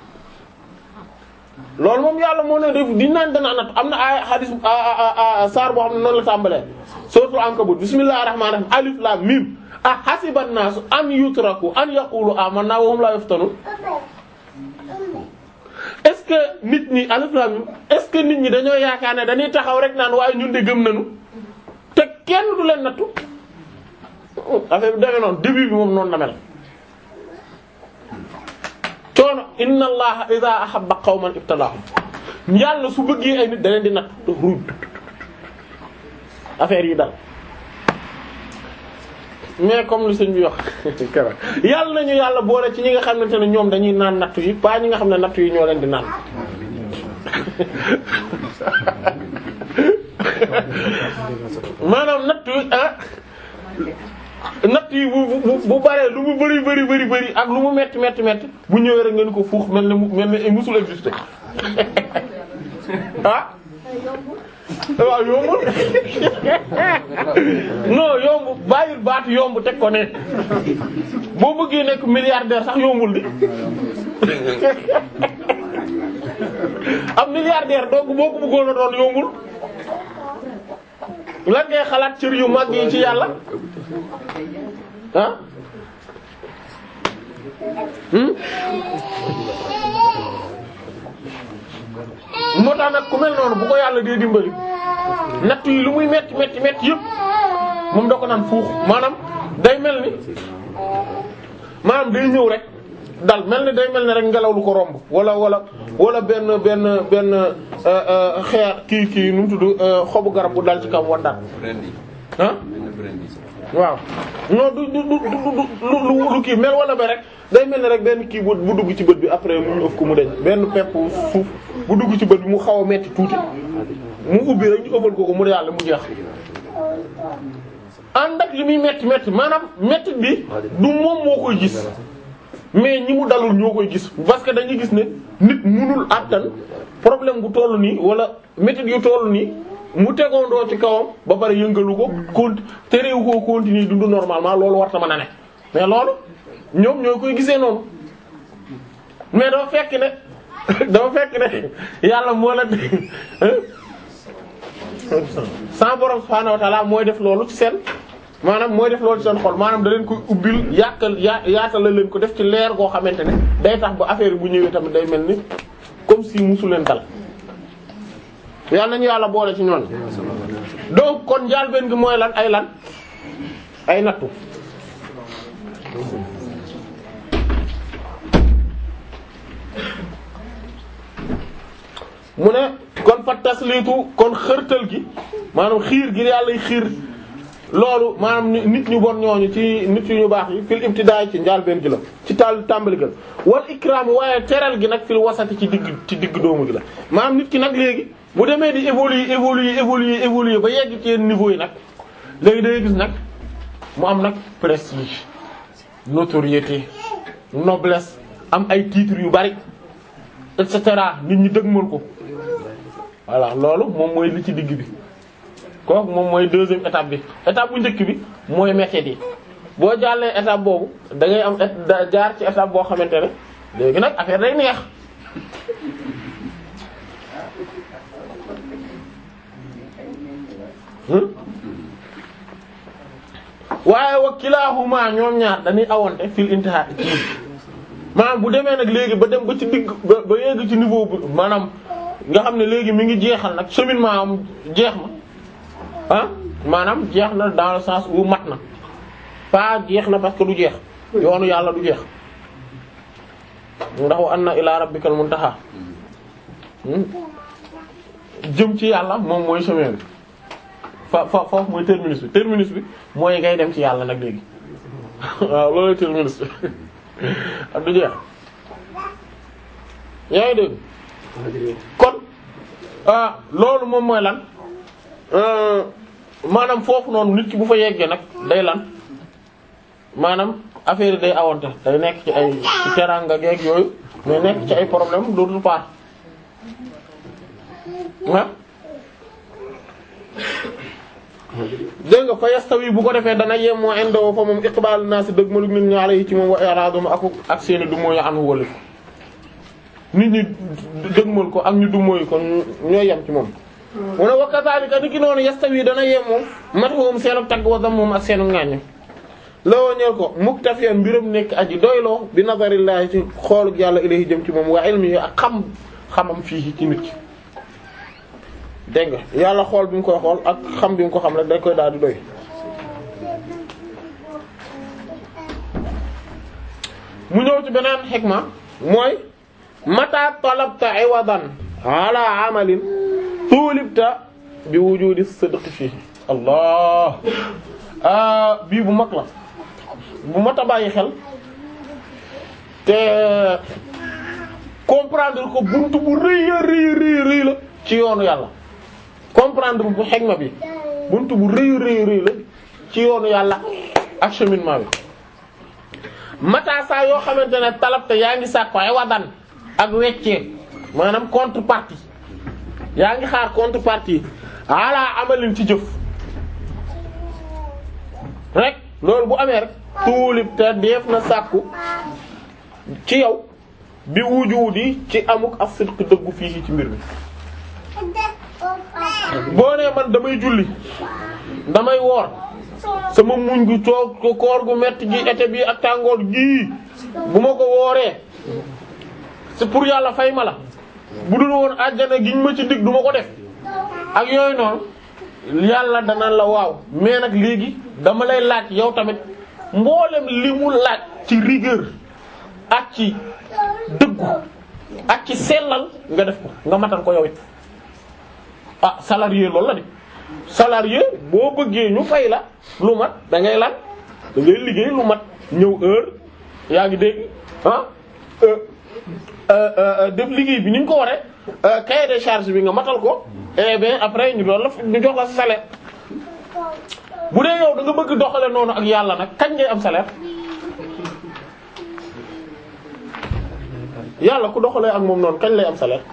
S1: loolu moom yàlla moo ne def di naan danaa natt am na ay hadis saar boo xam ne noonu la tàmbalee suratul ankabut bismillahir rahmanir rahim alif lam mim a hasiban nasu an yutraku an yaqulu amanna wa hum la yuftanun est-ce que nit ñi alif lam mim est-ce que nit ñi dañoo yaakaar ne dañuy taxaw rek naan waaye ñun de gëm nañu te kenn du leen nattu affaire bi demee noonu début bi moom noonu la mel coono inna allaha idha ahabba qawman ibtalahum yàlla su bëggee ay nit da leen di natt ruuj affaire yi dal mais comme li sëñ bi wax kara yàlla nañu yàlla boole ci ñi nga xamante ne ñoom dañuy naan natt yi pas ñi nga xam ne natt yi ñoo leen di naan maanaam natt yi ah natt yi bu bu bu baree lu mu bari bari bari bari ak lu mu metti metti metti bu ñëwee rek ngeen ko fuux mel ni mel ni musul exister ah waaw yombul non yomb bàyyil baatu yomb teg ko ne boo bëggee nekk milliardaire sax yombul di am milliardaire donc boo ko bëggoon a doon yombul lan ngay xalaat cër yu mag yi ci yàlla ah hmm moo tax nag ku mel noonu bu ko yàlla dee dimbali natt yi lu muy metti metti metti yëpp moom da ko naan fuux maanaam day mel ni maanaam day ñëw rek dal mel ni day mel ni rek ngelaw lu ko romb wala wala wala benn benn benn xeer kii kii nu mu tudd xobu garab bu dal ci kaw waddaat
S2: Brandy.
S1: ah
S2: benn brandy.
S1: waaw non du du du du lu lu kii mel wala ba rek day mel ni rek benn kii bu bu dugg ci bët bi après mu ñu ëf ko mu deñ benn pepp suuf bu dugg ci bët bi mu xaw a metti tuuti mu ubbi rek ñu ëffal ko ko mu yàlla mu jeex ànd ak li muy metti metti maanaam metti bi du moom moo koy gis mais ñi mu dalul ñoo koy gis parce que dañuy gis ne nit munul àttan problème bu toll nii wala métit yu toll nii mu tegoondoo ci kawam ba pare yëngalu ko cont terewu koo continuer dund normalement loolu war ta mën a ne mais loolu ñoom ñoo koy gisee noonu mais dafa fekk ne dafa fekk ne yàlla moo la sans borom subhaanahu wa ta'ala mooy def loolu ci seen maanaam mooy def loolu ci seen xol maanaam da leen koy ubbil yàkkal yaa yaatal la leen ko def ci leer goo xamante ne day tax ba affaire bu ñëwee tamit day mel ni comme si musu leen dal yàlla nañu yàlla boole ci ñoon donc kon njaal benn gi mooy lan ay lan ay nattu mu ne kon fa tasliitu kon xërtal gi maanaam xiir gi yàlla xiir loolu maanaam nit ñu bon ñooñu ci nit yu ñu baax yi fil ibtidaay ci njaal benn gi la ci taal tàmbali gi la wal ikraam waaye teral gi nag fil wasati ci digg ci digg doomu gi la maanaam nit ki nag léegi bu demee di évoluer évoluer évoluer évoluer ba yegg ci yenn niveau yi nag léegi day gis nag mu am nag prestige notoriété noblesse am ay titres yu bari et cetera nit ñi dëgmal ko voilà loolu moom mooy li ci digg bi kooku moom mooy deuxième étape bi étape bu njëkk bi mooy métier yi boo jàllee étape boobu da ngay am jaar ci étape boo xamante ne léegi nag affaire day neex waaye wa kilahuma ñoom ñaar dañuy awante fil intiha ci maanaam bu demee nag léegi ba dem ba ci digg ba ba yegg ci niveau bu maanaam nga xam ne léegi mi ngi jeexal nag cheminement am jeex na ah maanaam jeex na dans le sens où mat na pas jeex na parce que du jeex yoonu yàlla du jeex ndax wa anna ila rabbikal muntaha jëm ci yàlla moom mooy chemin bi fa fa foofu mooy terminus bi terminus bi mooy ngay dem ci yàlla nag léegi waaw loolu terminus bi ak du jeex yaa ngi dégg kon loolu moom mooy lan maanaam foofu noonu nit ki bu fa yeggee nag day lan maanaam affaire yi day awante day nekk ci ay ci teraanga geeg yooyu mais nekk ci ay problème d'autre part ah dégg nga fa yastawi bu ko defee dana yem moo indoo fa moom iqbaalu naa si dëgg malug nit ñi alayhi ci moom wa i'raadum ak ak seeni du mooy anu wëli nit ñi dëgmal ko ak ñu du mooy ko ñooy yem ci moom mu ne wa kazaalika ni ki noonu yastawi dana yem moom matuhum seenu tagg wa moom ak seenu ŋàññ lawoo ñeel ko muktafiyan mbiram nekk aji doyloo bi nazarillaahi ci xooluk yàlla ilayhi jëm ci moom wa ilmihi ak xam xamam fii ci nit ki dégg nga yàlla xool bi mu koy xool ak xam bi mu ko xam rek day koy daal di doy mu ñëw ci beneen xikma mooy mata talabta iwadan ala amalin tulibta bi wujudi sidq fii allah bii bu mag la bu mat a bàyyi xel te comprendre ko buntu bu rëy a rëy rëy rëy la ci yoonu yàlla comprendre bu xegma bi buntu bu rëy rëy rëy la ci yoonu yàlla ak cheminement bi mata saa yoo xamante ne talabte yaa ngi sàkk ay wadan ak weccee maanaam contrepartie yaa ngi xaar contrepartie ala amalin ci jëf rek loolu bu amee rek tuulib te def na sàkku ci yow bi wujudi ci amuk ak sidq dëggu fii ci mbir mi boo nee man damay julli damay woor sama muñ gu coog ko koor gu metti gi été bi ak tàngoor gii bu ma ko wooree c'est pour yàlla fay ma la bu dul woon àjjana giñ ma ci dig du ma ko def ak yooyu noonu yàlla dana la waaw mais nag léegi dama lay laaj yow tamit mboolem li mu laaj ci rigueur ak ci dëggu ak ci sellal nga def ko nga matal ko yow it ah salarié loolu la de salarié boo bëggee ñu fay la lu mat da ngay lan da ngay liggéey lu mat ñëw heure yaa ngi dégg ah def liggéey bi ni ñu ko waree cahier de charge bi nga matal ko et bien après ñu doon la ñu jox la sa salaire bu dee yow da nga bëgg doxale noonu ak yàlla nag kañ ngay am salaire yàlla ku doxalee ak moom noonu kañ lay am salaire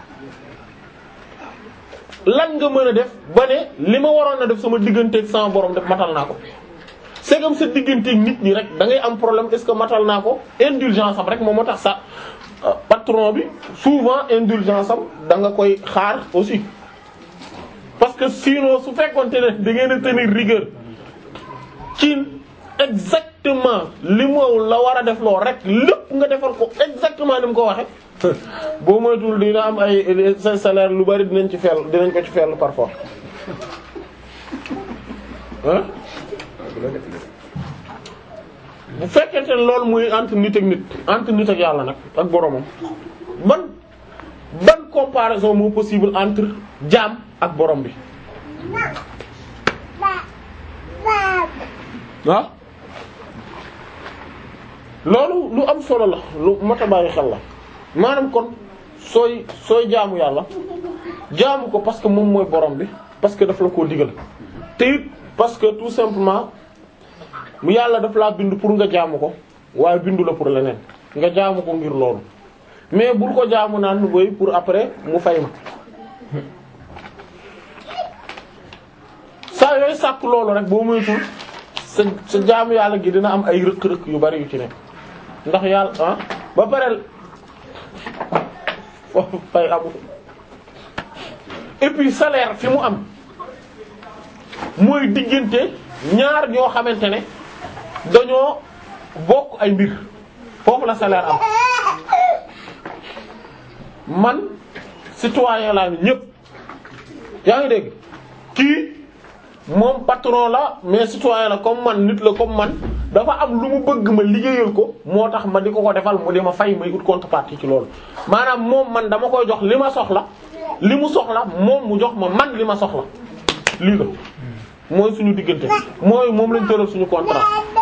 S1: lan nga mën a def ba ne li ma waroon a def sama digganteeg sama borom def matal naa ko c'est comme sa digganteeg nit ñi rek da ngay am problème est-ce que matal naa ko indulgence am rek moom moo tax sa patron bi souvent indulgence am da nga koy xaar aussi parce que sinon su fekkoonte ne da ngeen a tenir rigueur ci exactement li mu la war a def loo rek lépp nga defal ko exactement ni mu ko waxe boo moytuwul dina am ay sa salaire lu bari dinañ ci fel dinañ ko ci fel parfois ah bu fekkente ne loolu muy entre nit ak nit entre nit ak yàlla nag ak boromam ban ban comparaison moo possible entre jaam ak borom bi waaw loolu lu am solo la lu mat a bàyyi xel la maanaam kon sooy sooy jaamu yàlla jaamu ko parce que moom mooy borom bi parce que daf la koo digal te it parce que tout simplement mu yàlla daf laa bind pour nga jaamu ko waaye bindu la pour leneen nga jaamu ko ngir loolu mais bul ko jaamu naan boy pour après mu fay ma saa yooyu sàkk loolu rek boo moytul sa sa jaamu yàlla gi dina am ay rëq-rëq yu bari yu ci nekk ndax yàlla ah ba pare foofu fay amu et puis salaire fi mu am mooy diggante ñaar ñoo xamante ne dañoo bokk ay mbir foofu la salaire am man citoyen laa ni ñépp yaa ngi dégg kii moom patron la mais citoyen la comme man nit la comme man dafa am lu mu bëgg ma liggéeyal ko moo tax ma di ko ko defal mu di ma fay may ut contrepartie ci loolu maanaam moom man dama koy jox li ma soxla li mu soxla moom mu jox ma man li ma soxla lii la mooy suñu diggante mooy moom lañ tëral suñu contrat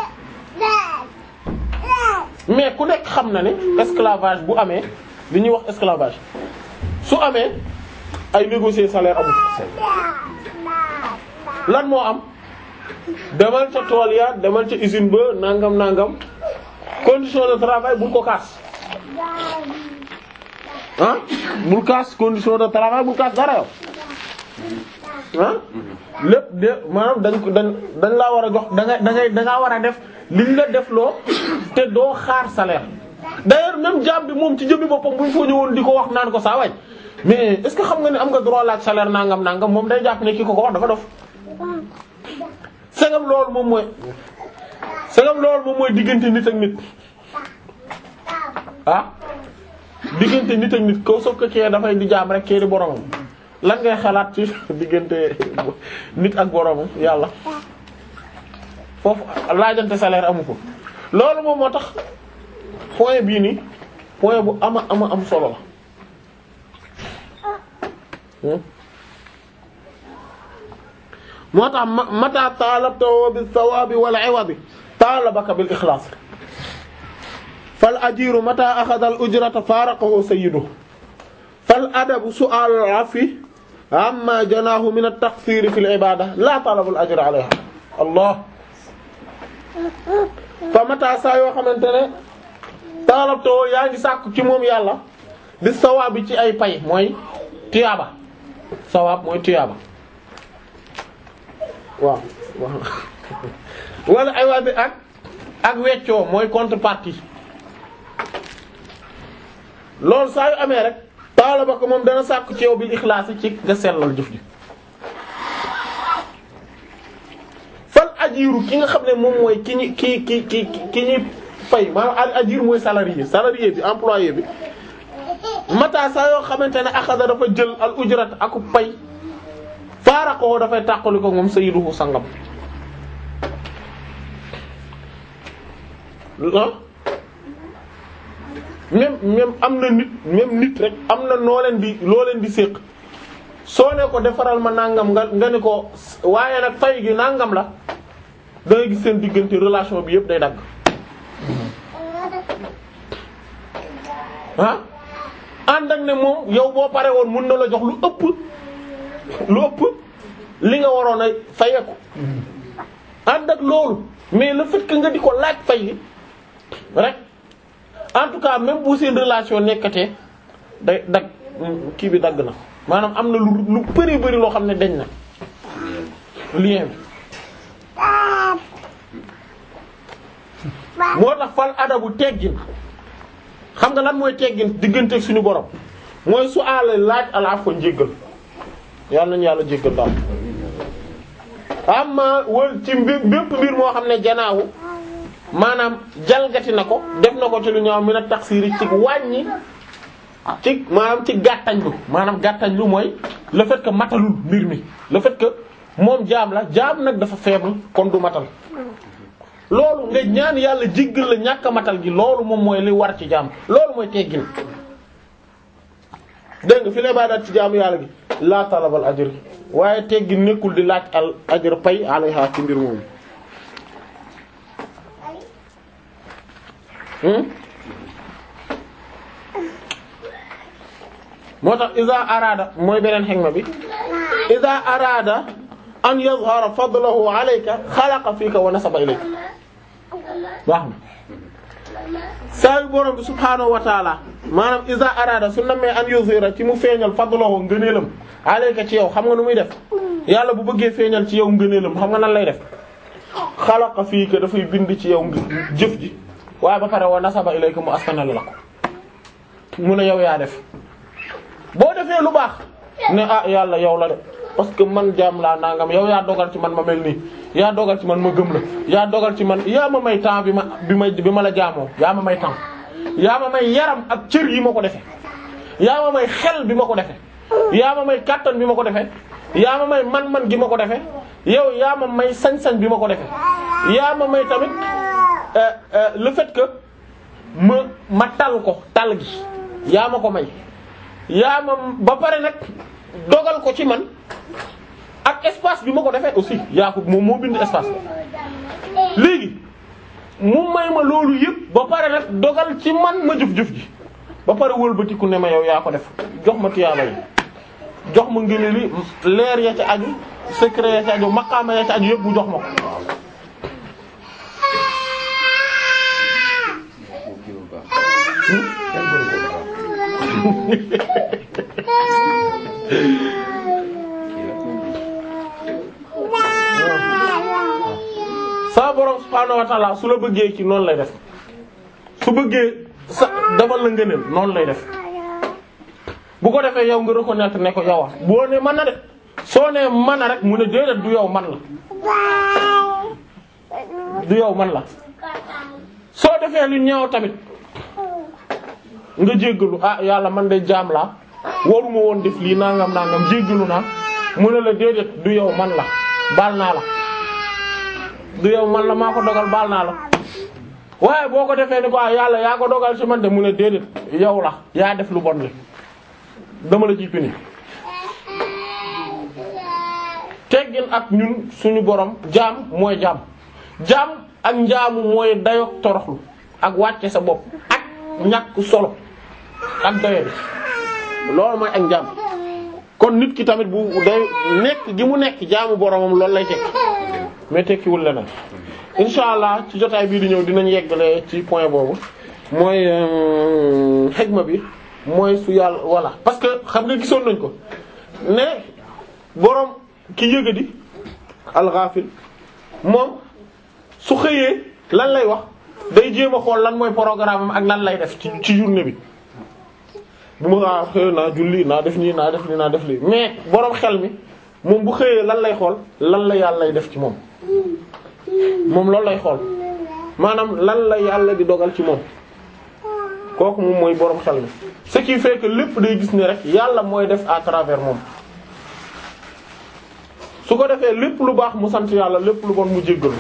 S1: mais ku nekk xam na ne esclavage bu amee li ñuy wax esclavage su amee ay négocier salaire amul lan moo am demal ca tool ya demal ca usine ba nangam nangam condition de travail bul ko kaas ah bul kaas condition de travail bul kaas dara yow ah lépp de maanaam dañ ko dañ dañ laa war a jox da ngay da ngay da ngaa war a def liñ la def loo te doo xaar salaire d'ailleurs même jaam bi moom ci jëmmi boppam bu ñu fa ñëwoon di ko wax naan ko saa waay mais est-ce que xam nga ne am nga droit laaj salaire nangam nangam moom day jàpp ne ki ko ko wax dafa dof segam loolu moom mooy segam loolu moom mooy diggante nit ak nit ah diggante nit ak nit ko soog ko kee dafay di jaam rek kee di boromam lan ngay xalaat ci diggante nit ak boromam yàlla foofu laajante salaire amu ko loolu moom moo tax point bii nii point bu ama ama am solo la moo tax mata taalabtahu bis sawabi wal iwadi taalabaka bil ixlaas fal ajiru mata axada al ujrata faraqahu sayyiduhu fal adabu su'al al afi amma janaahu min at taqsir fi al ibada la talab al ajr alayha allah fa mata saa yoo xamante ne taalabtahu yaa ngi sàkku ci moom yàlla bis sawabi ci ay pay mooy tiyaaba sawaab mooy tiyaaba waaw waaw wala ay waa bi ak ak weccoo mooy contrepartie loolu saa yu amee rek taala ba ko moom dana sàkku ci yow bil ixlaas ci nga sellal jëf ji fal ajiru ki nga xam ne moom mooy ki ñi ki ki ki ki ñuy fay maanaam ajir mooy salarié salarié bi employé bi mata saa yoo xamante ne axada dafa jël al ujrat aku pay faaraqoo dafay tàqali ko moom sayyiduhu sangam ah même même am na nit même nit rek am na noo leen di loo leen di séq soo ne ko defaral ma nangam nga nga ne ko waaye nag fay gi nangam la da ngay gis seen diggante relation bi yëpp day dagg ah ànd ak ne moom yow boo pare woon mën na la jox lu ëpp lu ëpp li nga waroon a fayeku ànd ak loolu mais le fait que nga di ko laaj fay gi rek en tout cas même bu seen relation nekkatee day dag kii bi dagg na maanaam am na lu lu bëri bëri loo xam ne dañ na lien bi moo tax fal adabu teggin xam nga lan mooy teggin diggante suñu borom mooy su aale laaj ala ko njéggal yàlla nañu yàlla jéggal daal amma wal ci mbir bépp mbir moo xam ne janaawu maanaam jalgati na ko def na ko ci lu ñaaw mi na taxsiiri ci wàññi ci maanaam ci gàttañ lu maanaam gàttañ lu mooy le fait que matalul mbir mi le fait que moom jaam la jaam nag dafa faible kon du matal loolu nga ñaan yàlla jéggal la ñàkk a matal gi loolu moom mooy li war ci jaam loolu mooy teggin dégg nga fi lay bàyyi daal ci jaamu yàlla gi laa talabal ajr waaye teggin nekkul di laaj al ajr pay alayha ci mbir moomu moo tax iza araada mooy beneen xegma bi iza araada an yazhara fadlahu alayka xalaqa fiika wa nasaba ilayka baax na saa yu borom bi subhaanahu wa taala maanaam iza araada su namee an yuzhira ci mu feeñal fadlahu ngëneelam alayka ci yow xam nga nu muy def yàlla bu bëggee feeñal ci yow ngëneelam xam nga nan lay def xalaqa fiika dafay bind ci yow jëf ji waaye ba pare wa nasaba ilayka mu askanal la ko mu ne yow yaa def boo defee lu baax ne ah yàlla yow la de parce que man jaam laa nangam yow yaa dogal ci man ma mel nii yaa dogal ci man ma gëm la yaa dogal ci man yaa ma may temps bi ma bi ma bi ma la jaamoo yaa ma may temps yaa ma may yaram ak cër yi ma ko defee yaa ma may xel bi ma ko defee yaa ma may kàttan bi ma ko defee yaa ma may man-man gi ma ko defee yow yaa ma may sañ-sañ bi ma ko defee yaa ma may tamit le fait que ma ma tal ko tal gi yaa ma ko may yaa ma ba pare nag dogal ko ci man ak espace bi ma ko defee aussi yaa ko moom moo bind espace léegi mu may ma loolu yëpp ba pare nag dogal ci man ma jëf-jëf ji ba pare wëlbatiku ne ma yow yaa ko def jox ma tiyaaba yi jox ma ngëne li leer ya ca aju secret ya ca aju maqaama ya ca aju yëpp bu jox ma ko sa borom subhaanahu wa ta'ala su la bëggee ci noonu lay def su bëggee sa defal la ngëneel noonu lay def bu ko defee yow nga reconnaître ne ko yow boo ne mën na de soo nee mën na rek mu ne déedéet du yow man la du yow man la soo defee lu ñaaw tamit nga jéggalu ah yàlla man de jaam laa waruma woon def lii nangam nangam jéggalu naa mu ne la déedéet du yow man la baal naa la du yow man la maa ko dogal baal naa la waaye boo ko defee ni ko ah yàlla yaa ko dogal ci man de mu ne déedéet yow la yaa def lu bon li dama la ciy pini teggin ak ñun suñu borom jaam mooy jaam jaam ak njaamu mooy dayok toroxlu ak wàcce sa bopp ak ñàkk solo ak doye bi loolu mooy ak njaam kon nit ki tamit bu day nekk gi mu nekk jaamu boromam loolu lay tekki mais tekkiwul leneen insha allah ci jotaay bii di ñëw dinañ yeggale ci point boobu mooy xegma bi mooy su yàlla voilà parce que xam nga gisoon nañ ko ne borom ki yëgadi alxaafil moom su xëyee lan lay wax day jéem a xool lan mooy programme am ak lan lay def ci ci journée bi bu ma ah xëy naa julli naa def nii naa def nii naa def lii mais borom xel mi moom bu xëyee lan lay xool lan la yàlla lay def ci moom moom loolu lay xool maanaam lan la yàlla di dogal ci moom kooku moom mooy borom xel mi ce qui fait que lépp day gis ni rek yàlla mooy def à travers moom su ko defee lépp lu baax mu sant yàlla lépp lu bon mu jéggalu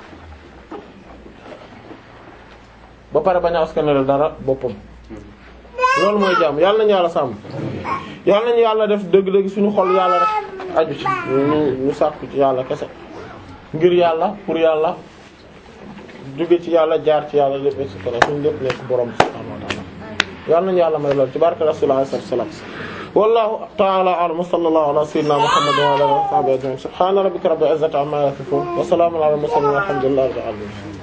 S1: ba pare bañ a askanale dara boppam loolu mooy jàmm yàlla nañu yàlla sàmm yàlla nañu yàlla def dëgg-dëgg suñu xol yàlla rek aju ci ñu ñu sàkku ci yàlla kese ngir yàlla pour yàlla jóge ci yàlla jaar ci yàlla lépp et cetera suñu lépp nekk borom subhanahu wa ta'ala yàlla nañu yàlla may lool ci barke rasulullah sallallahu alayhi wasallam wallahu ta'ala a'lam wa sallallahu ala sayyidina muhammad wa ala alihi wa sahbihi ajma'in subhana rabbika rabbil izzati amma yasifun wa salamun ala al mursalin walhamdulillahi rabbil alamin